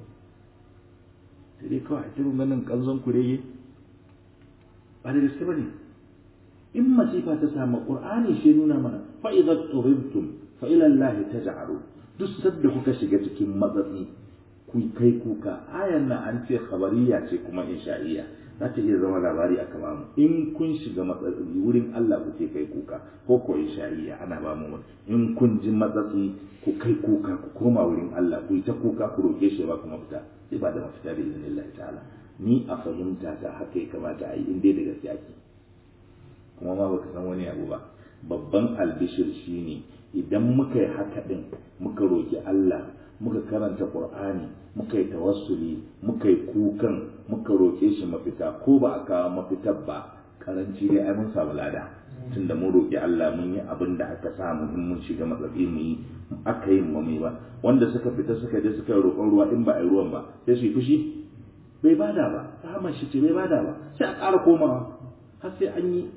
sai dai kawai ta ganin kanzon kurege ba da gaske ba ne in masifa ta samu qur'ani shi nuna mana fa idza turidtum fa ila allah taj'alu duk sadda kuka shiga cikin matsatsi ku kai kuka ayan nan an ce khabariya ce kuma insha'iyya za ta iya zama labari a kama mu in kun shiga matsatsi wurin Allah kuke kai kuka ko ko insha'iyya ana ba mu in kun ji matsatsi ku kai kuka ku koma wurin Allah ku yi ta kuka ku roke shi ba kuma fita sai ba da mafita da izinin Allah ta'ala ni a fahimta ta haka ya kamata a yi in dai da gaske ake kuma ma baka san wani abu ba babban albishir shine idan muka yi haka din muka roki Allah muka karanta Qur'ani muka yi tawassuli muka yi kukan muka roke shi mafita ko ba a kawo mafitar ba karanci dai ai mun samu lada tunda mun roki Allah mun yi abin da aka samu in mun shiga matsatsi mu yi aka yi mu ba wanda suka fita suka je suka roƙon ruwa in ba a yi ruwan ba sai su yi fushi bai bada ba rahamar shi ce bai bada ba sai a ƙara komawa har sai an yi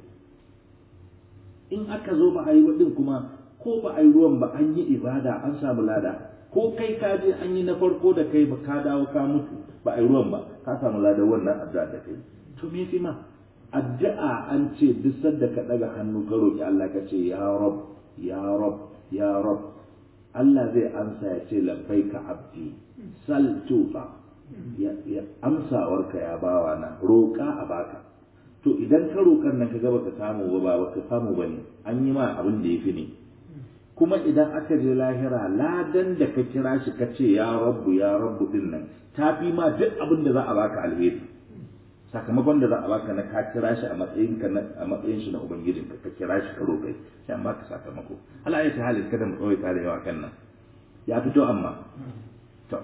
in aka zo ba a yi din kuma ko ba a yi ruwan ba an yi ibada an samu lada ko kai ka je an yi na farko da kai ba ka dawo ka mutu ba a yi ruwan ba ka samu lada wannan addu'a da kai to me fi ma addu'a an ce duk sanda ka daga hannu ka roki Allah ka ce ya rab ya rab ya rab Allah zai ansa ya ce labbaika abdi sal tufa ya amsawarka ya bawa na roƙa a baka to idan ka roƙar nan ka ga baka samu ba ba baka samu ba ne an yi ma abin da ya fi ne kuma idan aka je lahira ladan da ka kira shi ka ce ya rabbu ya rabbu din nan ta fi ma duk abin da za a baka alheri sakamakon da za a baka na ka kira shi a matsayin ka a matsayin shi na ubangijin ka ka kira shi ka roƙai sai an baka sakamako Allah ya ta halin kada mu tsawaita da yawa kan nan ya fito amma to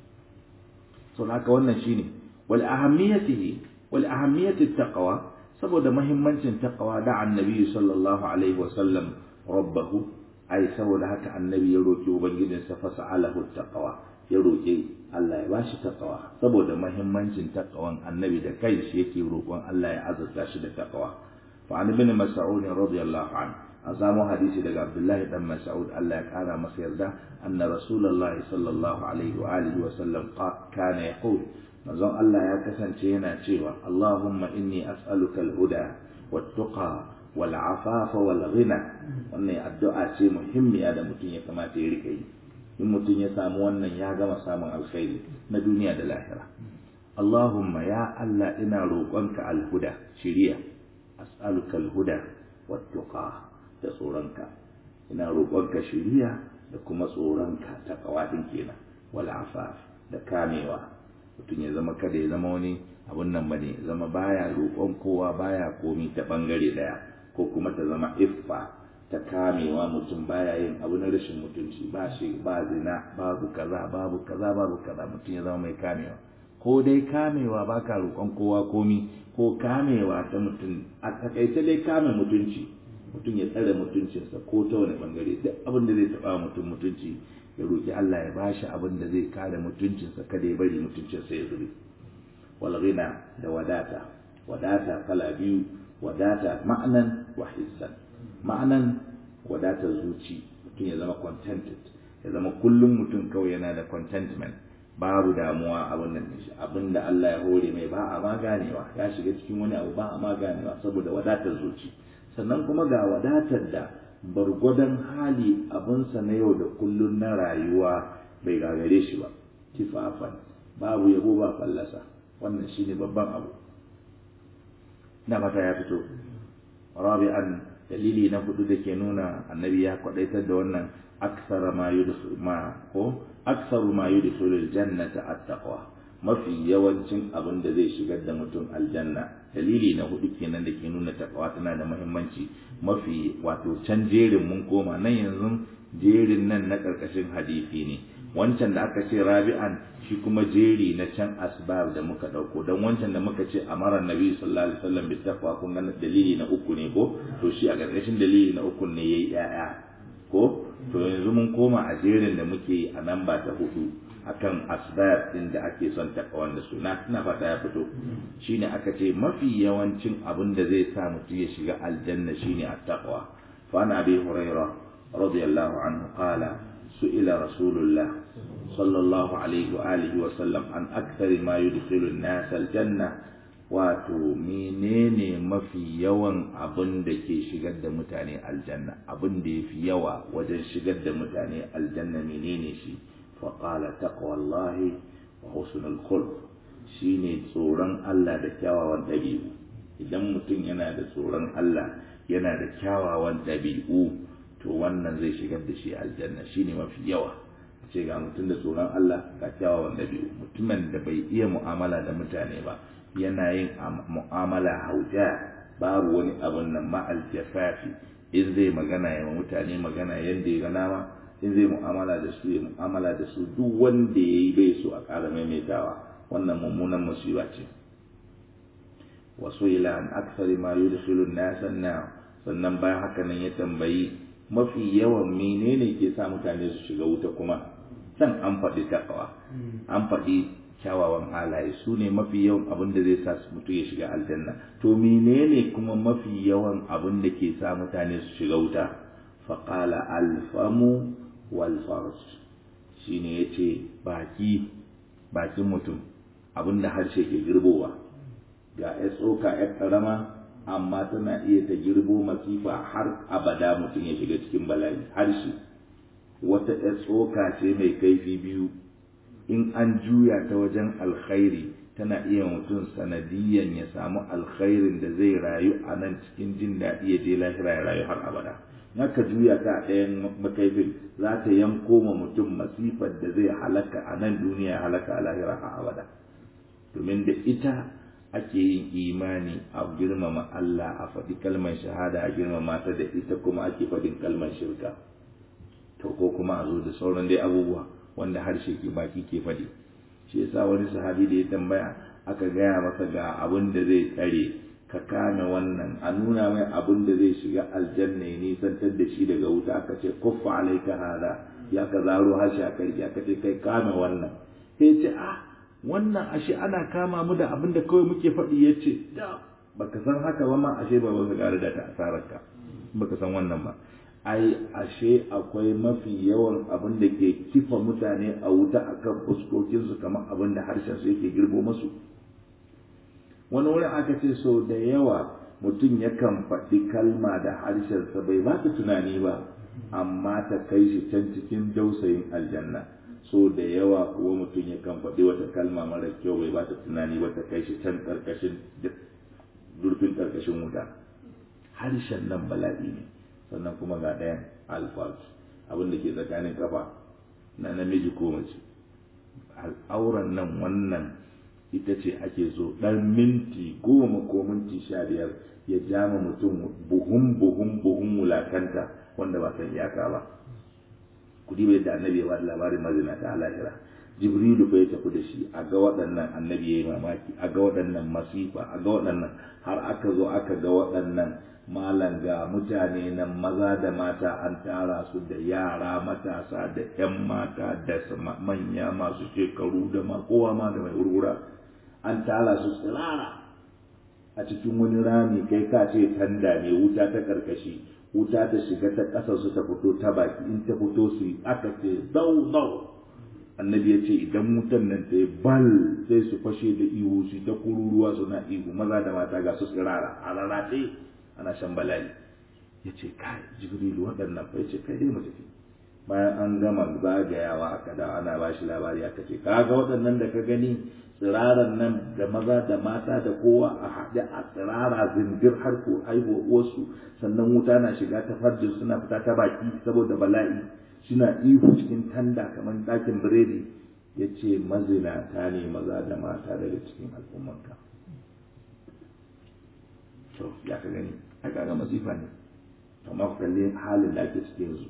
so haka wannan shine wal ahammiyatihi wal ahammiyati taqwa saboda muhimmancin taqwa da annabi sallallahu alaihi wa sallam rabbahu ai saboda haka annabi ya roki ubangijinsa fa sa'alahu taqwa ya roki Allah ya bashi taqwa saboda muhimmancin taqwan annabi da kai shi yake roƙon Allah ya azurta shi da taqwa fa an ibn mas'ud radiyallahu anhu an samu hadisi daga Abdullahi dan Mas'ud Allah ya kara masa yarda anna rasulullahi sallallahu alaihi wa alihi wa sallam kana yaqul manzon Allah ya kasance yana cewa Allahumma inni as'aluka al-huda wat-tuqa wal-afafa wal-ghina wannan addu'a ce muhimmiya da mutum ya kamata ya rika yi in mutum ya samu wannan ya gama samun alkhairi na duniya da lahira Allahumma ya Allah ina roƙonka al-huda shiriya as'aluka al-huda wat-tuqa da tsoronka ina roƙonka shiriya da kuma tsoronka ta kawadin kenan wal-afaf da kamewa mutum ya zama kada ya zama wani abun nan bane zama baya roƙon kowa baya komi ta bangare daya ko kuma ta zama iffa ta kamewa mutum baya yin abu na rashin mutunci ba shi ba zina babu kaza babu kaza babu kaza mutum ya zama mai kamewa ko dai kamewa baka roƙon kowa komi ko kamewa ta mutum a takaice dai kame mutunci mutum ya tsare mutuncinsa ko ta wani bangare duk abin da zai taɓa mutum mutunci ya roƙi Allah ya bashi abin da zai kare mutuncinsa kada ya bari mutuncinsa ya zube wal ghina da wadata wadata kala biyu wadata ma'anan wa hissan ma'anan wadatar zuci mutum ya zama contented ya zama kullum mutum kawai yana da contentment babu damuwa abin nan shi abin da Allah ya hore mai ba a ma ganewa ya shiga cikin wani abu ba a ma ganewa saboda wadatar zuci sannan kuma ga wadatar da bargwadon hali abinsa na yau da kullun na rayuwa bai gagare shi ba kifafan babu yabo ba fallasa wannan shine babban abu na fata ya fito rabi'an dalili na hudu da ke nuna annabi ya kwadaitar da wannan aksara ma yudkhil ma ko aksaru ma yudkhilul jannata at-taqwa mafi yawancin abin da zai shigar da mutum aljanna dalili na hudu kenan da ke nuna takawa tana da muhimmanci mafi wato can jerin mun koma nan yanzu jerin nan na karkashin hadisi ne wancan da aka ce rabi'an shi kuma jeri na can asbab da muka dauko dan wancan da muka ce amara nabi sallallahu alaihi wasallam bi taqwa kun ga dalili na uku ne ko to shi a karkashin dalili na uku ne yayi yaya ko to yanzu mun koma a jerin da muke a nan ba ta hudu akan asbab din da ake son takawan da suna ina fata ya fito shine aka ce mafi yawancin abin da zai sa mutum ya shiga aljanna shine at-taqwa fa ana bi huraira radiyallahu anhu qala su'ila rasulullah sallallahu alaihi wa alihi wa sallam an akthar ma yudkhilu an-nas al-janna wato menene mafi yawan abin da ke shigar da mutane aljanna abin da yafi yawa wajen shigar da mutane aljanna menene shi فقال تقوى الله وحسن الخلق shine tsoron Allah da kyawawan ɗabi'u idan mutum yana da tsoron Allah yana da kyawawan ɗabi'u to wannan zai shigar da shi aljanna shine mafi yawa ce ga mutum da tsoron Allah ga kyawawan ɗabi'u mutumin da bai iya mu'amala da mutane ba yana yin mu'amala hauja babu wani abun nan ma'al jafafi in zai magana ya mutane magana yadda ya gana ma in zai mu'amala da su ya mu'amala da su duk wanda ya yi bai so a ƙara maimaitawa wannan mummunan musiba ce wasu ila an aksari ma yudkhilu an-nasan na sannan bayan haka nan ya tambayi mafi yawan menene ke sa mutane su shiga wuta kuma can an faɗi takawa an faɗi kyawawan halaye su ne mafi yawan abin da zai sa mutum ya shiga aljanna to menene kuma mafi yawan abin da ke sa mutane su shiga wuta faƙala alfamu walfarj shi ne ya ce baki bakin mutum abinda harshe ke girbowa ga ya tsoka ya ƙarama amma tana iya ta girbo masifa har abada mutum ya shiga cikin bala'i harshe wata ya tsoka ce mai kaifi biyu in an juya ta wajen alkhairi tana iya mutum sanadiyan ya samu alkhairin da zai rayu a nan cikin jin daɗi ya je lahira ya rayu har abada naka juya ta a ɗayan makaifin za ta yanko ma mutum masifar da zai halaka a nan duniya ya halaka a lahira har abada domin da ita ake yin imani a girmama Allah a faɗi kalmar shahada a girmama ta da ita kuma ake faɗin kalmar shirka to ko kuma a zo da sauran dai abubuwa wanda harshe ke baki ke faɗi shi yasa wani sahabi da ya tambaya aka gaya masa ga abin da zai tsare ka kame wannan a nuna mai abin da zai shiga aljanna ya nisantar da shi daga wuta aka ce kuffa alaika hada ya ka zaro harshe a karki aka ce kai kame wannan sai ce ah wannan ashe ana kama mu da abin da kawai muke faɗi ya ce da baka san haka ba ma ashe ba baka gare da ta asararka baka san wannan ba ai ashe akwai mafi yawan abin da ke kifa mutane a wuta akan fuskokinsu kamar abin da harshen su yake girbo masu wani wurin aka ce so da yawa mutum yakan faɗi kalma da harshensa bai ba ta tunani ba amma ta kai shi can cikin dausayin aljanna so da yawa kuwa mutum yakan faɗi wata kalma mara kyau bai ba ta tunani ba ta kai shi can ƙarƙashin durfin ƙarƙashin wuta harshen nan bala'i ne sannan kuma ga ɗayan alfaz abin da ke tsakanin kafa na namiji ko mace al'auran nan wannan ita ce ake so ɗan minti goma ko minti sha biyar ya jama mutum buhun buhun buhun wulakanta wanda ba san iyaka ba kudi bai da annabi ya ba labarin mazina ta lahira jibrilu bai tafi da shi a ga waɗannan annabi ya yi mamaki a ga waɗannan masifa a ga waɗannan har aka zo aka ga waɗannan malam ga mutane nan maza da mata an tara su da yara matasa da 'yan mata da manya masu shekaru da ma kowa ma da mai wurwura an tara su tsirara a cikin wani rami kai ka ce tanda ne wuta ta karkashi wuta ta shiga ta ƙasa su ta fito ta baki in ta fito su aka ce zau zau annabi ya ce idan wutan nan ta yi bal sai su fashe da ihu su ta kururuwa suna ihu maza da mata ga su tsirara a rarrafe ana shan bala'i ya ce kai jibrilu waɗannan fa ya ce kai dai mu tafi bayan an gama zagayawa aka da ana ba shi labari aka ce kaga waɗannan da ka gani tsiraran nan da maza da mata da kowa a haɗe a tsirara zindir har ko haihuwa uwarsu sannan wuta na shiga ta farjin suna fita ta baki saboda bala'i suna ihu cikin tanda kamar ɗakin biredi ya ce mazinata ne maza da mata daga cikin al'ummanka to ya ka gani ai kaga masifa ne amma ku kalli halin da ake cikin yanzu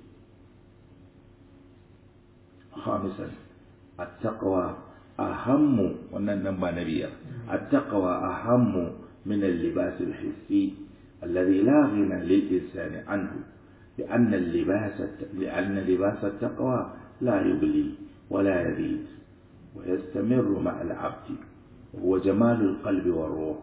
خامسا التقوى أهم وننبى نبيا التقوى أهم من اللباس الحسي الذي لا غنى للإنسان عنه لأن اللباس لأن لباس التقوى لا يبلي ولا يبيد ويستمر مع العبد وهو جمال القلب والروح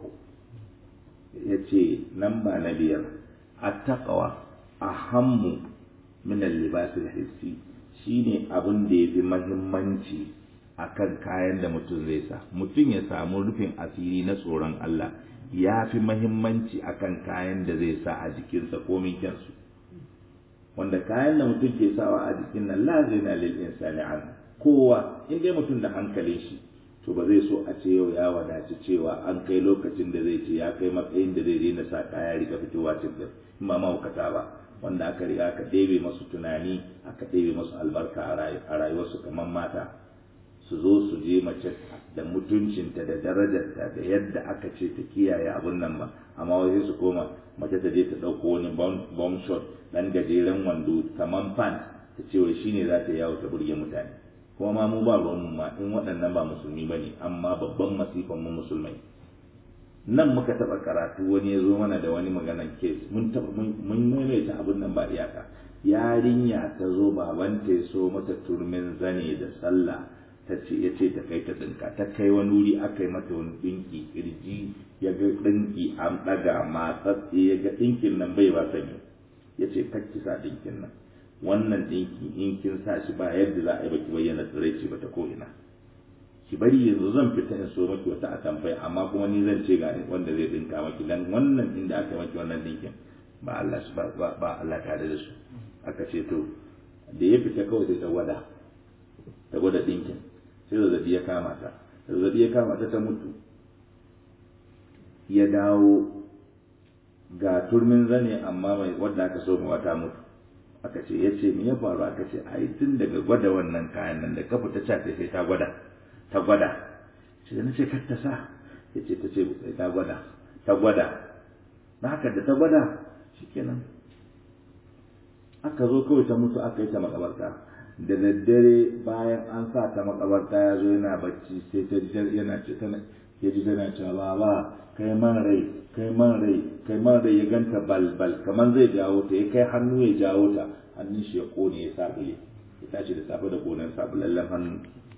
يتي نمبى نبيا التقوى أهم من اللباس الحسي shine abin da ya fi mahimmanci a kan kayan da mutum zai sa mutum ya samu rufin asiri na tsoron Allah ya fi mahimmanci a kan kayan da zai sa a jikinsa komin kyansu wanda kayan da mutum ke sawa a jikin nan la zina lil insani an kowa in dai mutum da hankalin shi to ba zai so a ce yau ya wadaci cewa an kai lokacin da zai ce ya kai matsayin da zai daina sa kaya rika fitowa cikin ba mahaukata ba wanda aka riga aka ɗebe masu tunani aka ɗebe masu albarka a rayuwarsu kamar mata su zo su je mace da mutuncinta da darajarta da yadda aka ce ta kiyaye abun nan ba amma wai su koma mace ta je ta ɗauko wani bomb shot ɗan gajeren wando kamar pant ta ce wai shine za ta yawo ta burge mutane kuma ma mu ba ruwan ma in waɗannan ba musulmi ba ne amma babban masifan mu musulmai nan muka taɓa karatu wani ya zo mana da wani maganan kes mun mun maimaita abin nan ba iyaka yarinya ta zo babanta ya so mata turmin zane da sallah ta ce ya ce ta kai ta ɗinka ta kai wani wuri aka yi mata wani ɗinki kirji ya ga ɗinki an ɗaga matsatse ya ga ɗinkin nan bai ba sanyi ya ce kakki sa ɗinkin nan wannan ɗinki in kin sa shi ba yadda za a yi baki bayyana tsiraici ba ta ko ina ki bari yanzu zan fita in so maki wata atamfai amma kuma ni zan ce ga wanda zai dinka maki dan wannan inda aka maki wannan dinkin ba Allah su ba ba Allah tare da su aka ce to da ya fita kawai sai ta gwada ta gwada dinkin sai zazzabi ya kama ta zazzabi ya kama ta ta mutu ya dawo ga turmin zane amma mai wadda aka so wata mutu aka ce ya ce me ya faru aka ce ai tun daga gwada wannan kayan nan da kafa ta cafe sai ta gwada ta gwada shi da na ce kar ta sa ya ce ta ce sai ta gwada ta gwada na haka da ta gwada shikenan aka zo kawai ta mutu aka yi ta makabarta da daddare bayan an sa ta makabarta ya zo yana bacci sai ta ji yana ce tana ya ji tana cewa ba kai man rai kai man rai kai man rai ya ganta balbal kamar zai jawo ta ya kai hannu ya jawo ta hannun shi ya kone ya sabule ya tashi da safe da gonar sabulallen hannu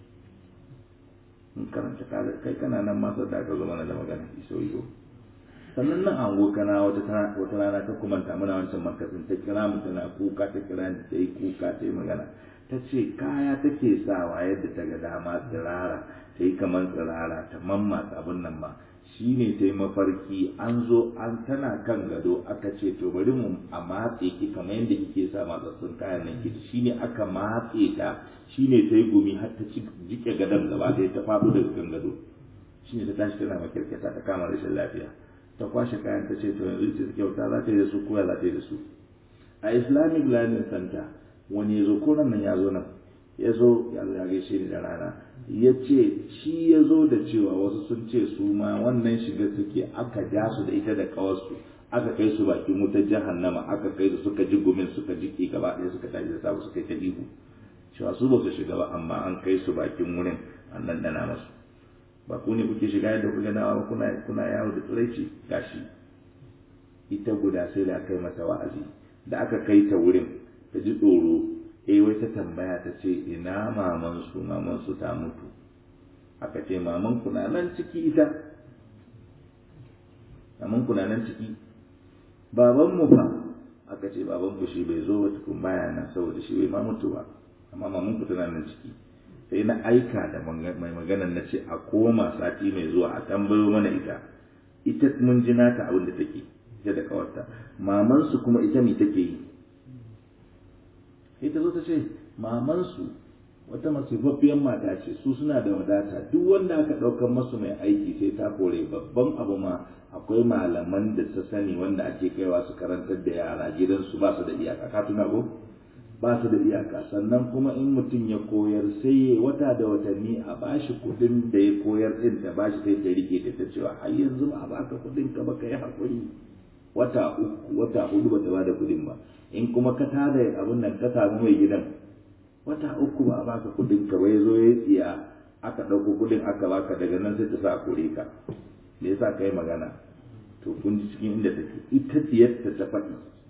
in karanta kai kana nan masu da aka zo mana da magana iso iso sannan nan an kana wata wata rana ta kumanta muna wancan markazin ta kira mu tana kuka ta kira ni ta yi kuka ta yi magana ta ce kaya take sawa yadda ta ga dama tsirara ta yi kamar tsirara ta mammatsa abin nan ma shi ne ta yi mafarki an zo an tana kan gado aka ce to bari mu a matse ki kamar yadda kike sa matsatsun kayan nan ki shi ne aka matse ta shi ne ta yi gumi har ta jike gadon gaba ɗaya ta faɗo daga kan gado shi ne ta tashi tana makirkita ta kama rashin lafiya ta kwashe kayan ta ce to yanzu ce kyauta za ta yi da su koya za ta yi da su a islamic learning center wani ya zo ko nan ya zo nan ya zo ya gaishe ni da rana ya ce shi ya zo da cewa wasu sun ce su ma wannan shiga suke aka ja su da ita da kawarsu aka kai su bakin wutar jahannama aka kai su suka ji gumin suka ji ki gaba ɗaya suka tashi da sabu suka yi ta ihu cewa su ba su shiga ba amma an kai su bakin wurin an ɗanɗana masu ba ku ne kuke shiga yadda kuka nawa kuna kuna yawo da tsiraici gashi ita guda sai da aka yi mata wa'azi da aka kai ta wurin ta ji tsoro eh wai ta tambaya ta ce ina maman su maman su ta mutu aka ce maman ku na nan ciki ita maman ku na nan ciki baban mu fa aka ce baban ku shi bai zo ba tukun baya nan saboda shi bai ma mutu ba amma maman ku tana nan ciki sai na aika da mai maganar na ce a koma sati mai zuwa a tambayo mana ita ita mun ji nata abin da take ita da kawarta mamansu kuma ita me take yi ita zo ta ce mamansu wata masifaffiyar mata ce su suna da wadata duk wanda aka ɗaukar masu mai aiki sai ta kore babban abu ma akwai malaman da ta sani wanda ake kaiwa su karantar da yara gidansu ba su da iyaka ka tuna ko ba su da iyaka sannan kuma in mutum ya koyar sai ya wata da watanni a bashi kudin da ya koyar din ta bashi sai ta rike da ta cewa har yanzu ba a baka kudin ka ba ka yi hakuri wata uku wata hudu ba ta bada kudin ba in kuma ka tada abin nan ka samu mai gidan wata uku ba a baka kudin ka ba ya zo ya tsiya aka ɗauko kudin aka baka daga nan sai ta sa a kore ka me yasa kai magana to kun ji cikin inda take ita diyarta ta faɗi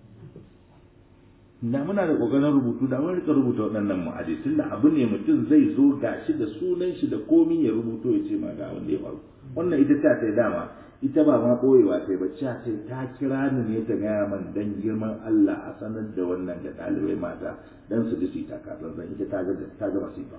da muna da kokarin rubutu da mun rika rubuta waɗannan mu'adi tun da abu ne mutum zai zo gashi da sunan shi da komi ya rubuto ya ce ma ga wanda ya faru wannan ita ta sai dama ita ba ma koyewa sai ba ta sai ta kira ni ne ta gaya man dan girman Allah a sanar da wannan ga ɗalibai mata dan su ji su ta kasan zan ita ta ga ta ga masifa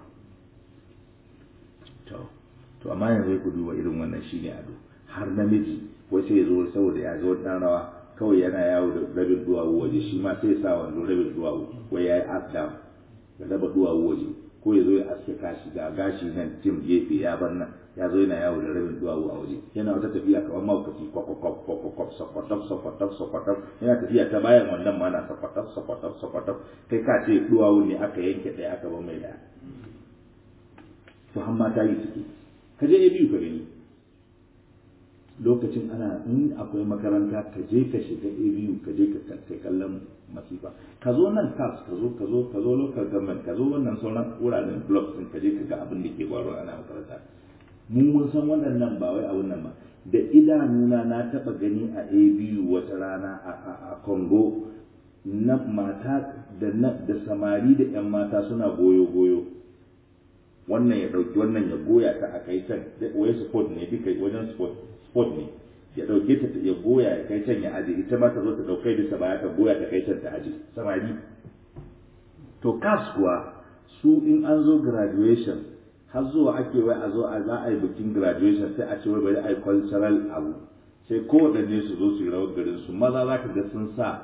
to to amma yanzu ku duba irin wannan shine ado har namiji wai sai ya zo saboda ya ga wannan rawa kawai yana yawo da rabin duwawu waje shi ma sai sa wando rabin duwawu wai ya yi asdam da raba duwawu waje ko ya zo ya aske kashi ga gashi nan tim gefe ya bar nan ya zo yana yawo da rabin duwawu a waje yana wata tafiya kamar maukaci kwakwakwa kwakwakwa sakwatab sakwatab sakwatab yana tafiya ta bayan wannan ma na sakwatab sakwatab sakwatab kai ka ce duwawu ne aka yanke ɗaya aka bar mai ɗaya to har mata yi suke ka je biyu ka gani lokacin ana in akwai makaranta ka je ka shiga abu ka je ka kai kallon masifa ka zo nan kas ka zo ka zo ka zo local government ka zo wannan sauran wuraren blocks din ka je ka ga abin da ke faruwa ana makaranta mu mun san waɗannan ba wai abun nan ba da idanuna na taɓa gani a abu wata rana a congo na mata da da samari da yan mata suna goyo goyo wannan ya ɗauki wannan ya goya ta a kai can wai sport ne duka wajen sport sport ne ya ɗauke ta ya goya ya kai can ya aje ita ma ta zo ta ɗaukai bisa baya ta goya ta kai can ta aje samari to kas kuwa su in an zo graduation har zuwa ake wai a zo a za a yi bikin graduation sai a ce wai bari a yi cultural abu sai kowaɗanne su zo su yi rawar garin su maza za ka ga sun sa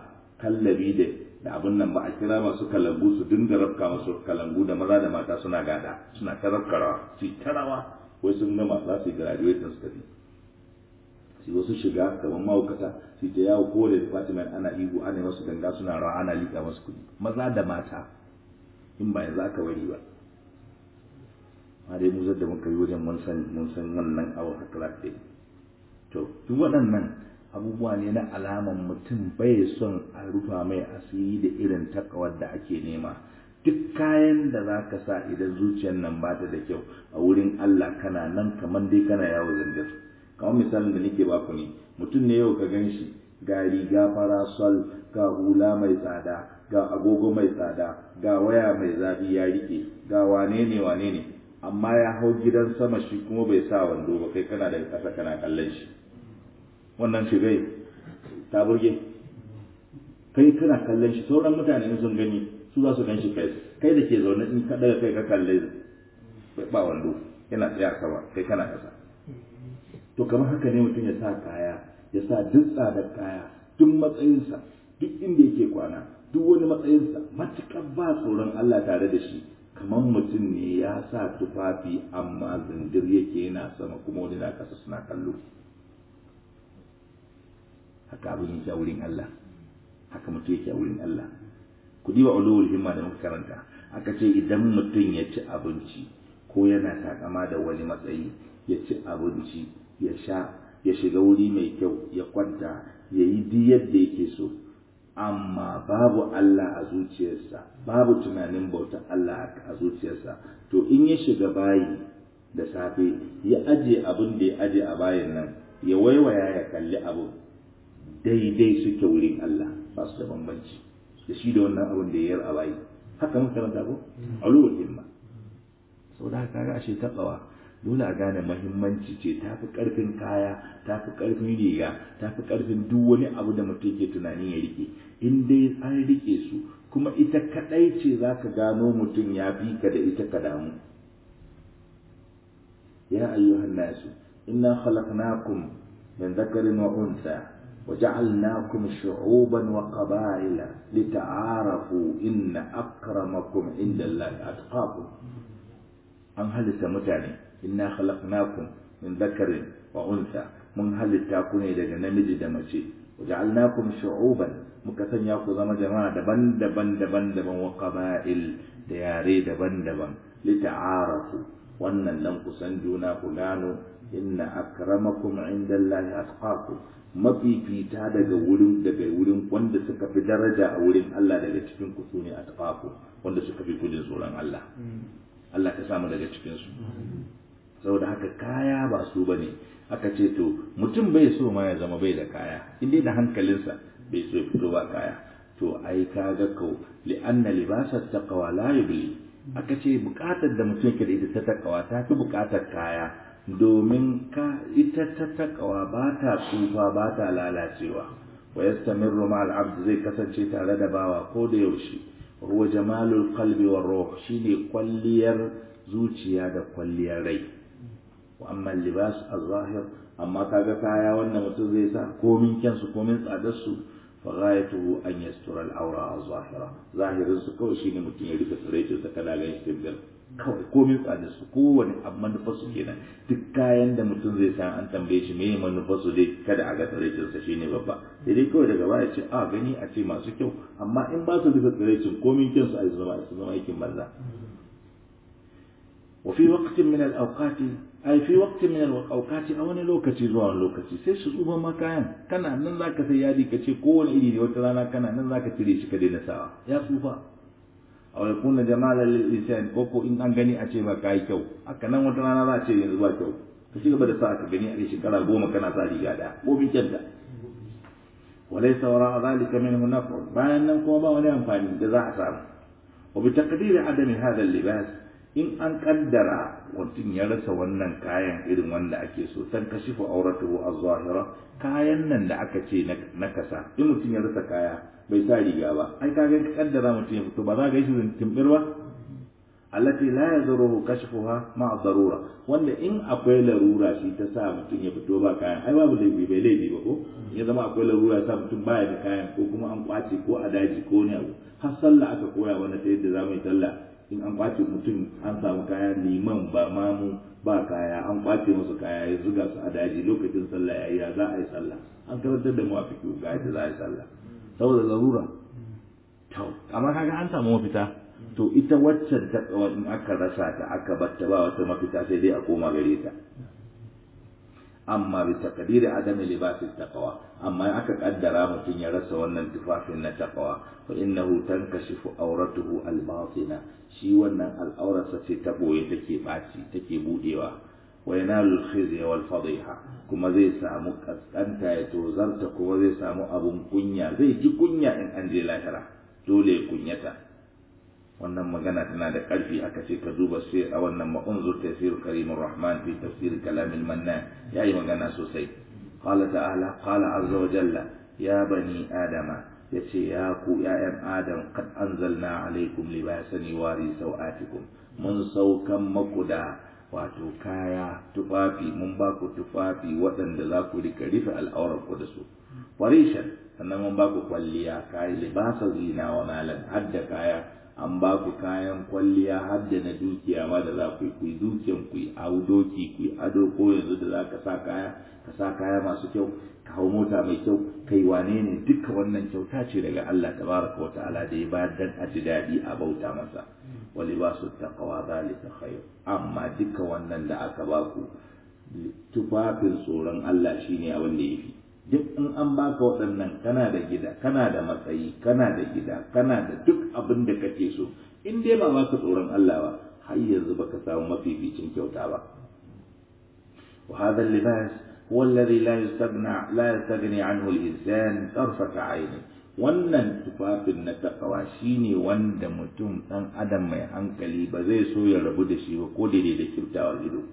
kallabi da da abin nan ba a kira masu kalangu su dinga rafka masu kalangu da maza da mata suna gada suna ta rafkarawa su yi tarawa wai sun gama za su yi graduation su tafi su wasu shiga gaban mahaukata su ta yawo ko da department ana ihu ana masu ganga suna rawa ana liƙa masu kuɗi maza da mata in ba yanzu aka bari ba ma dai mu da muka yi wajen mun san mun san wannan abu haka za ta to duk waɗannan abubuwa ne na alaman mutum bai son a rufa mai asiri da irin takawar da ake nema duk kayan da za ka sa idan zuciyar nan ba ta da kyau a wurin Allah kana nan kamar dai kana yawo zangar kamar misalin da nake baku ne mutum ne yau ka gan shi ga riga farasol ga hula mai tsada ga agogo mai tsada ga waya mai zafi ya rike ga wane ne wane ne amma ya hau gidan sama shi kuma bai sa wando ba kai kana da ƙasa kana kallon shi wannan shigai ta burge kai kana kallon shi sauran mutane in sun gani su za su gan shi kai kai da ke zaune in ka daga kai ka kalle ba wando yana tsaya sama kai kana ƙasa to kamar haka ne mutum ya sa kaya ya sa duk tsadar kaya duk matsayinsa duk inda yake kwana duk wani matsayinsa matuƙar ba tsoron Allah tare da shi kamar mutum ne ya sa tufafi amma zindir yake yana sama kuma wani na ƙasa suna kallo haka abin yake a wurin Allah haka mutum yake a wurin Allah ku diba ulul himma da muka karanta aka ce idan mutum ya ci abinci ko yana takama da wani matsayi ya ci abinci ya sha ya shiga wuri mai kyau ya kwanta ya yi duk yadda yake so amma babu Allah a zuciyarsa babu tunanin bauta Allah a zuciyarsa to in ya shiga bayi da safe ya aje abin da ya aje a bayin nan ya waiwaya ya kalli abu daidai suke wurin Allah ba su da bambanci da shi da wannan abin da ya yar a bayi haka muka karanta ko alul himma saboda haka ga ashe taqwa dole a gane mahimmanci ce ta fi ƙarfin kaya ta fi ƙarfin riga ta fi ƙarfin duk wani abu da mutum ke tunanin ya rike in dai an rike su kuma ita kaɗai ce za ka gano mutum ya fi ka da ita ka damu ya ayyuhan nasu inna khalaqnakum min dhakarin wa unsa وجعلناكم شعوبا وقبائل لتعارفوا إن أكرمكم عند الله أتقاكم أم هل متعني inna khalaqnakum min dhakarin wa untha mun halitta ku ne daga namiji da mace waja'alnakum shu'uban muka sanya ku zama jama'a daban-daban daban-daban wa qaba'il da yare daban-daban lita'arafu wannan dan kusan juna ku gano inna akramakum indallahi atqakum mafifita daga wurin daga wurin wanda suka fi daraja a wurin Allah daga cikin ku sune atqakum wanda suka fi kudin tsoron Allah Allah ka samu daga cikin su saboda haka kaya ba su bane aka ce to mutum bai so ma ya zama bai da kaya inda da hankalinsa bai so ya fito ba kaya to ai kaga ko li anna libasa taqwa la yubli aka ce bukatar da mutum ke da ita ta takawa ta fi bukatar kaya domin ka ita ta takawa ba ta tsufa ba ta lalacewa wa yastamirru ma al-abd zai kasance tare da bawa ko da yaushe huwa jamalul qalbi war ruh shine kwalliyar zuciya da kwalliyar rai wa amma libas az-zahir amma kaga kaya wannan mutum zai sa komin kyansu komin tsadar su fa ghayatuhu an yastura al-awra az-zahira zahirin su kawai shine mutum ya rika tsiraitin sa kada ga shi tabbil kawai komin tsadar su kowane abu manufar su kenan duk kayan da mutum zai sa an tambaye shi me manufar su dai kada a ga tsiraitin sa shine babba sai dai kawai daga baya ce a gani a ce masu kyau amma in ba su rika tsiraitin komin kyansu a zama su zama aikin banza وفي وقت من الأوقات أي في وقت من الأوقات أو أنا لوكتي زوان لوكتي سي سوبا ما كان كان نن ذاك سيادي كشي كون إيدي وترانا كان نن ذاك تريش كدينا سوا يا سوبا أو يكون جمال للإنسان كوكو إن أن غني أشي ما كاي كيو أكنا وترانا لا أشي ينزوا كيو kashi gaba da sa ka gani a shekara goma kana sa riga da ko bin kyanta وليس وراء ذلك منه نفع bayan nan kuma ba wani amfani da za a samu وبتقدير عدم هذا اللباس in an kaddara mutum ya rasa wannan kayan irin wanda ake so san kashifu auratuhu az-zahira kayan nan da aka ce na kasa in mutum ya rasa kaya bai sa riga ba ai kaga ka kaddara mutum ya fito ba za ga shi timbir ba allati la yadruhu kashfuha ma darura wanda in akwai larura shi ta sa mutum ya fito ba kayan ai babu laifi bai laifi ba ko ya zama akwai larura sa mutum baya da kayan ko kuma an kwace ko a daji ko ne abu har sallah aka koya wani ta yadda za mu yi sallah in an kwace mutum an samu kaya liman ba mamu ba kaya an kwace musu kaya ya zuga su a daji lokacin sallah yayi ya za a yi sallah an karantar da mu a fikihu ga yadda za a yi sallah saboda larura to amma kaga an samu mafita to ita waccan ta in aka rasa ta aka batta ba wata mafita sai dai a koma gare ta amma bi taqdiri adami libasi taqwa amma aka kaddara mutum ya rasa wannan tufafin na taqwa fa innahu tankashifu auratuhu albatina shi wannan al'aurarsa ce ta boye take baci take budewa wa yanalu al-khizya wal fadiha kuma zai samu kaskanta ya tozarta kuma zai samu abun kunya zai ji kunya in an je lahira dole ya kunyata wannan magana tana da ƙarfi aka ce ka duba sai a wannan ma'unzur tafsir karimur rahman fi tafsir kalamil mannan yayi magana sosai qala ta'ala qala azza wa jalla ya bani adama yace ya ku ya'yan adam qad anzalna alaikum libasan yuwari sawatikum mun saukan maku da wato kaya tufafi mun ba ku tufafi waɗanda za ku rika rufe al'aurar ku da su warishan sannan mun ba ku kwalliya kayi libasa zina wa malan hadda kaya an ba ku kayan kwalliya har da na dukiya ma da za ku yi ku yi dukiyan ku yi doki ku yi ado ko yanzu da za ka sa kaya ka sa kaya masu kyau ka hau mota mai kyau kai wane ne duka wannan kyauta ce daga Allah tabaraka wa ta'ala da ya bayar dan a ji daɗi a bauta masa wa libasu taqwa zalika khair amma duka wannan da aka ba ku tufafin tsoron Allah shine abin da yafi duk in an baka waɗannan kana da gida kana da matsayi kana da gida kana da duk abin da kake so in dai ba baka tsoron Allah ba har yanzu baka samu mafificin kyauta ba wa hadha libas huwa alladhi la yastaghna la yastaghni anhu al-insan tarfata ayni wannan tufafin na takawa shine wanda mutum dan adam mai hankali ba zai so ya rabu da shi ba ko daidai da kyautawar ido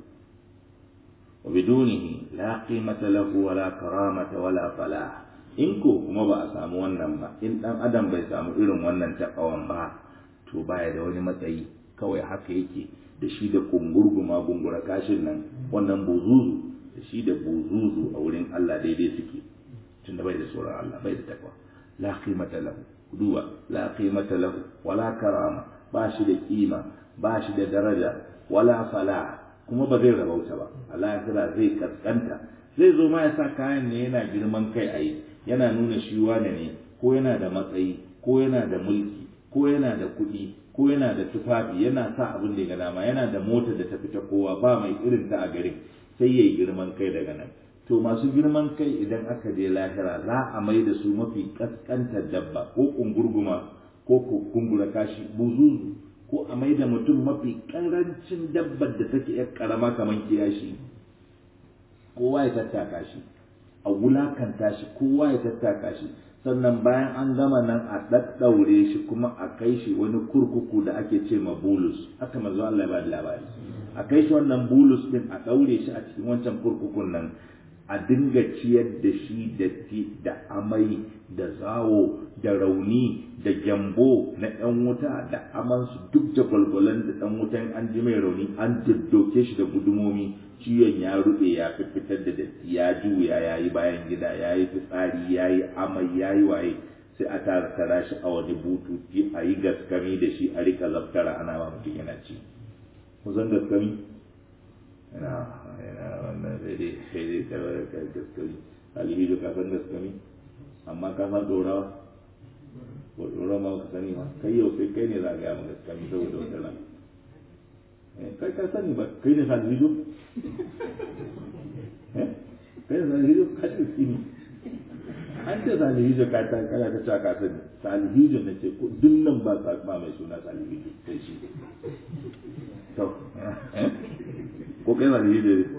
وبدونه لا قيمة له ولا كرامة ولا فلاح in ko kuma ba a samu wannan ba in dan adam bai samu irin wannan takawan ba to baya da wani matsayi kawai haka yake da shi da kungurguma gungura kashin nan wannan buzuzu da shi da buzuzu a wurin Allah daidai suke tunda bai da tsoron Allah bai da takwa la qimata lahu duwa la qimata lahu wala karama ba shi da kima ba shi da daraja wala falah kuma ba zai rabauta ba Allah ya kira zai kaskanta zai zo ma ya sa kayan ne yana girman kai a yi yana nuna shi wane ne ko yana da matsayi ko yana da mulki ko yana da kuɗi ko yana da tufafi yana sa abin da ya dama yana da motar da ta fita kowa ba mai irin ta a garin sai ya yi girman kai daga nan to masu girman kai idan aka je lahira za a mai da su mafi kaskantar dabba ko kungurguma ko kungura kashi buzuzu ko a mai da mutum mafi karancin dabbar da take yar karama kamar kiyashi kowa ya tattaka shi a wulakanta shi kowa ya tattaka shi sannan bayan an gama nan a ɗaɗɗaure shi kuma a kai shi wani kurkuku da ake ce ma bulus haka manzo Allah ya ba da labari a kai shi wannan bulus din a ɗaure shi a cikin wancan kurkukun nan a dinga ciyar da shi datti da amai da zawo da rauni da gyambo na ɗan wuta da amansu duk da gwalgwalan da ɗan wutan an ji mai rauni an daddoke shi da gudumomi ciwon ya ruɓe ya fitar da datti ya juya ya yi bayan gida ya yi fitsari ya yi amai ya yi waye sai a tara tara shi a wani bututi a yi gaskami da shi a rika zaftara ana ma mutum yana ci kusan gaskami yana yana wannan sai dai sai dai ta gaskami alibi da kasan gaskami amma ka san ɗorawa ko ɗorawa ma ka sani ma kai yau sai kai ne za ka gaya ma gaskami saboda wata ran kai ka sani ba kai ne salihido kai ne salihido ka ce sini an ce salihido ka ta kana ta cewa ka sani salihido na ce duk nan ba ba mai suna salihido sai shi to ko kai salihido ne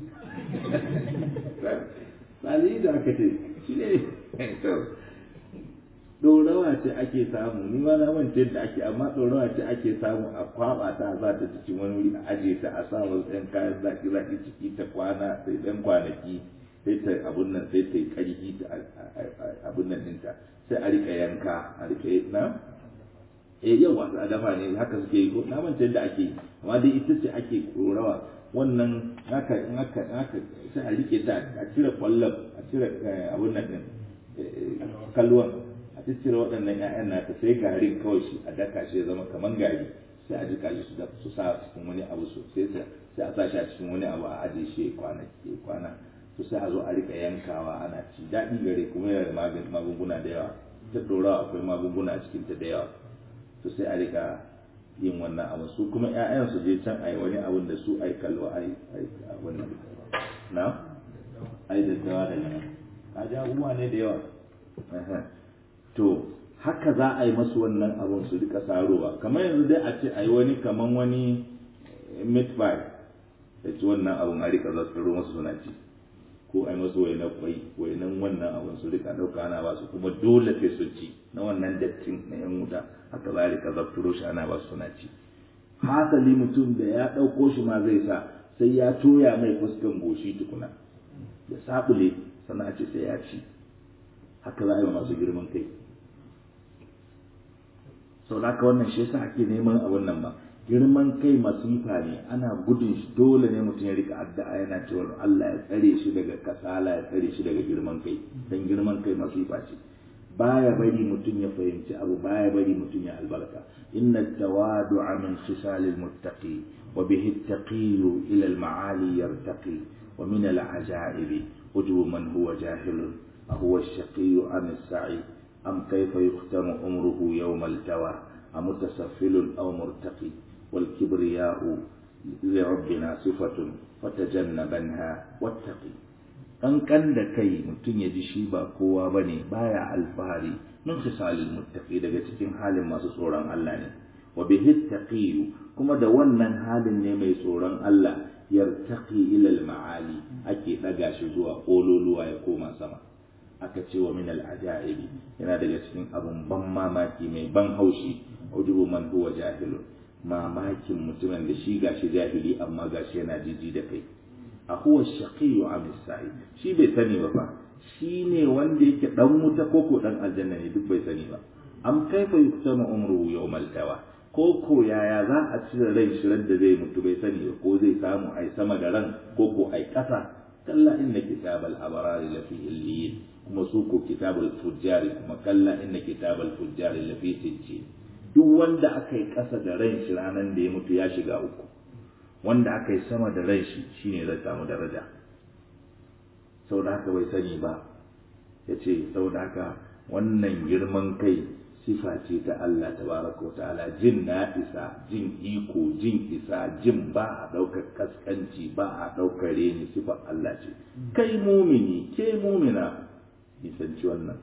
salihido aka ce shi ne to ɗorawa ce ake samu ni ma na mance da ake amma ɗorawa ce ake samu a kwaba ta za ta cikin wani wuri a aje ta a sa wasu ɗan kayan zaki zaki ciki ta kwana sai ɗan kwanaki sai ta abun nan sai ta yi ƙarfi ta abun nan ɗinta sai a rika yanka a rika na eh yawa a dafa ne haka suke yi ko na manta yadda ake yi amma dai ita ce ake korawa wannan haka in haka haka sai a rike ta a cire kwallon a cire abun nan din kalluwan a cire waɗannan ƴaƴan nata sai garin kawai shi a daka shi ya zama kaman gari sai a jika shi su da su sa cikin wani abu so sai sai a sa shi a cikin wani abu a ajiye shi kwana kwana to sai a zo a rika yankawa ana ci daɗi gare kuma yana da magunguna da yawa ta ɗorawa akwai magunguna a cikin ta da yawa to sai a rika yin wannan abu su kuma ƴaƴan su je can ai wani abun da su ai kallo ai ai wannan na ai daddawa da nan ka ji abubuwa ne da yawa to haka za a yi masu wannan abun su rika sarowa kamar yanzu dai a ce a yi wani kaman wani meat pie da ci wannan abun a rika zaskaro masu suna ci ko a yi masu wainan kwai wainan wannan abun su rika ɗauka ana ba su kuma dole sai su ci na wannan dattin na yan wuta haka za a rika zafturo shi ana ba su suna ci hasali mutum da ya ɗauko shi ma zai sa sai ya toya mai fuskan goshi tukuna ya sabule sannan a ce sai ya ci haka za a yi wa masu girman kai sau da haka wannan shi yasa ake neman abun nan ba girman kai masifa ne ana gudun shi dole ne mutum ya rika addu'a yana cewa Allah ya tsare shi daga kasala ya tsare shi daga girman kai dan girman kai masifa ce baya bari mutum ya fahimci abu baya bari mutum ya albarka inna tawadu'a min khisalil muttaqi wa bihi at-taqi ila al-ma'ali yartaqi wa min al-ajaibi ujubu man huwa jahilun أهو الشقي أم السعيد أم كيف يختم عمره يوم التوى أمتسفل أو مرتقي والكبرياء لربنا صفة فتجنبنها واتقي an kan da kai mutum ya ji shi ba kowa ba ne baya alfahari min khisalil muttaqi daga cikin halin masu tsoron Allah ne wa bihi taqiyu kuma da wannan halin ne mai tsoron Allah yartaqi ila al-ma'ali ake daga shi zuwa kololuwa ya koma sama aka ce wa min al-ajaibi yana daga cikin abun ban mamaki mai ban haushi ujubu man huwa jahilun mamakin mutumin da shi gashi jahili amma gashi yana jiji da kai a huwa shaqiyyu am sa'id shi bai sani ba fa shi ne wanda yake dan wuta ko ko dan aljanna ne duk bai sani ba am kaifa yuktama umruhu yawmal tawa ko ko yaya za a cire rai shirar da zai mutu bai sani ba ko zai samu ai sama da ran ko ko ai kasa kalla inna kitabal abrari lafi illiyin kuma su ko kitabul fujjari kuma kalla inna kitabal fujjari lafi sijjin duk wanda aka yi ƙasa da ran shi ranar da ya mutu ya shiga uku wanda aka yi sama da ran shi shine zai samu daraja saboda haka bai sani ba ya ce saboda haka wannan girman kai sifa ce ta Allah tabaraka wa ta'ala jin na isa jin iko jin isa jin ba a ɗaukar kaskanci ba a ɗaukar reni sifar Allah ce kai mumini ke mumina nisanci wannan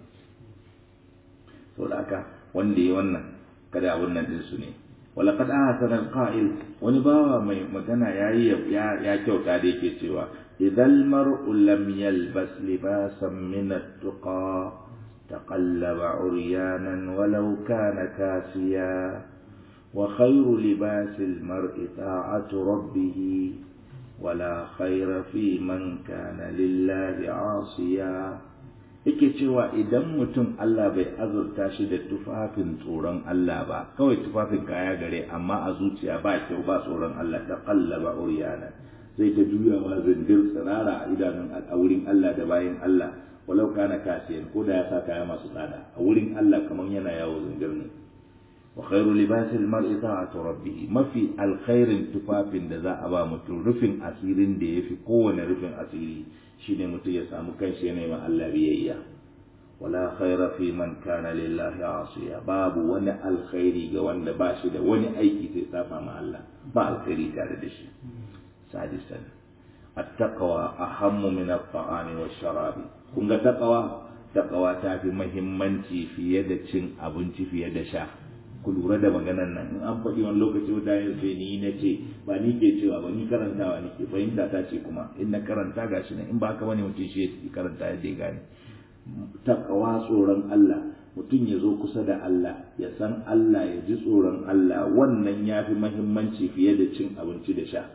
saboda haka wanda ya wannan kada abun nan din su ne walaqad ahsana alqa'il wani bawa mai magana yayi ya ya kyauta da yake cewa idhal mar'u lam yalbas libasan min at-tuqa taqallaba uryanan walau kana kasiya wa khayru libasi al-mar'i ta'atu rabbih ولا خير في من كان لله عاصيا yake cewa idan mutum Allah bai azurta shi da tufafin tsoron Allah ba kawai tufafin kaya gare amma a zuciya ba kyau ba tsoron Allah ta kallaba uriyana zai ta juyawa zindir tsirara a idanun a wurin Allah da bayan Allah walau kana kasiyan ko da ya sa kaya masu tsada a wurin Allah kamar yana yawo zindir ne wa khairu libasil mar'i ta'atu rabbih mafi alkhairin tufafin da za a ba mutum rufin asirin da yafi kowane rufin asiri shine mutum ya samu kanshi yana ma Allah biyayya wala khaira fi man kana lillahi asiya babu wani alkhairi ga wanda ba shi da wani aiki sai saba ma Allah ba alkhairi tare da shi sadisan at-taqwa ahammu min at-ta'ami wash-sharabi kun ga taqwa taqwa ta fi muhimmanci fiye da cin abinci fiye da sha ku lura da maganan nan in an faɗi wani lokaci wata yin sai ni na ce ba ni ke cewa ba ni karantawa ni ke fahimta ta ce kuma in na karanta ga shi nan in ba ka wani mutum shi ya karanta yadda ya gane takawa tsoron Allah mutum ya zo kusa da Allah ya san Allah ya ji tsoron Allah wannan ya fi mahimmanci fiye da cin abinci da sha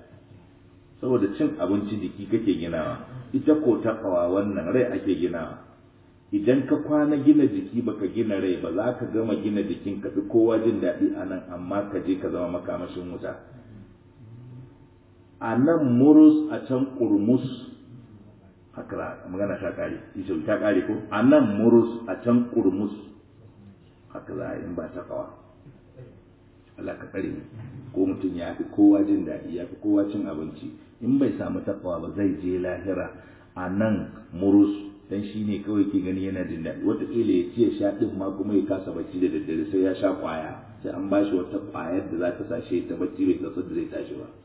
saboda cin abinci jiki kake ginawa ita ko takawa wannan rai ake ginawa idan ka kwana gina jiki baka gina rai ba za ka gama gina jikin ka fi kowa jin daɗi a nan amma ka je ka zama makamashin wuta a nan murus a can kurmus haka magana ta kare ita ta kare ko a nan murus a can kurmus haka za a yi ba ta kawa Allah ka tsare ko mutum ya fi kowa jin daɗi ya fi kowa cin abinci in bai samu takawa ba zai je lahira a nan murus dan shi ne kawai ke gani yana jin daɗi wataƙila ya ci ya sha ɗin ma kuma ya kasa bacci da daddare sai ya sha ƙwaya sai an ba shi wata ƙwayar da za ta sa shi ta bacci bai kasa da zai tashi ba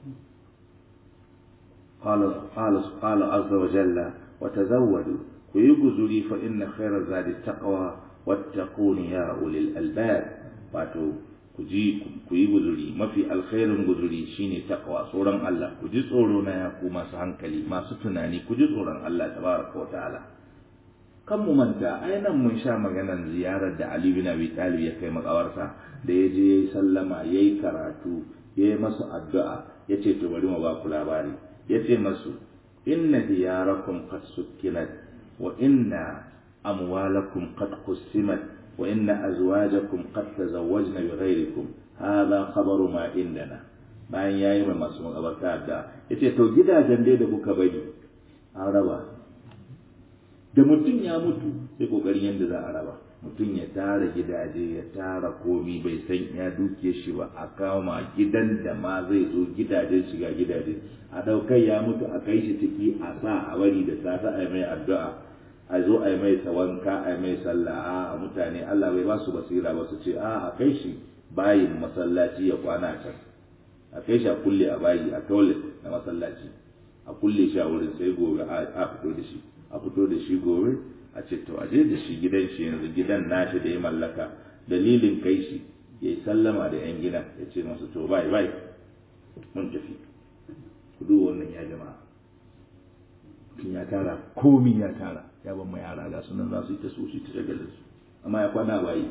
قال قال قال عز وجل وتزودوا ويغزري فإن خير الزاد التقوى واتقون يا أولي الألباب wato ku ji ku yi guzuri mafi alkhairin guzuri shine takwa tsoron Allah ku ji tsoro na ya ku masu hankali masu tunani ku ji tsoron Allah tabaraka wa ta'ala kan mu manta ai nan mun sha maganar ziyarar da Ali bin Abi Talib ya kai makawarsa da ya je yayi sallama yayi karatu yayi masu addu'a yace to bari mu ba ku labari yace masu inna diyarakum qad sukkinat wa inna amwalakum qad qusimat wa inna azwajakum qad tazawwajna bighairikum hadha khabaru ma indana bayan yayi mai masu makabarta da yace to gidajen dai da kuka bari an raba da mutum ya mutu sai kokarin yadda za a raba mutum ya tara gidaje ya tara komi bai san ya duke shi ba a kama gidan da ma zai zo gidajen shiga gidaje a daukai ya mutu a kai shi ciki a sa a bari da sata a mai addu'a a zo a mai tawanka a mai sallah a mutane Allah bai ba su basira ba su ce a a kai shi bayin masallaci ya kwana can a kai shi a kulle a bayi a toilet na masallaci a kulle shi a wurin sai gobe a fito da shi a fito da shi gobe a ce to aje da shi gidan shi yanzu gidan nashi da ya mallaka dalilin kai shi ya yi sallama da yan gidan ya ce masu to bai bai mun tafi ku duba wannan ya jama'a mutum ya tara komi ya tara ya ban ma yara ga sunan za su yi ta so su ta shagalin su amma ya kwana bayi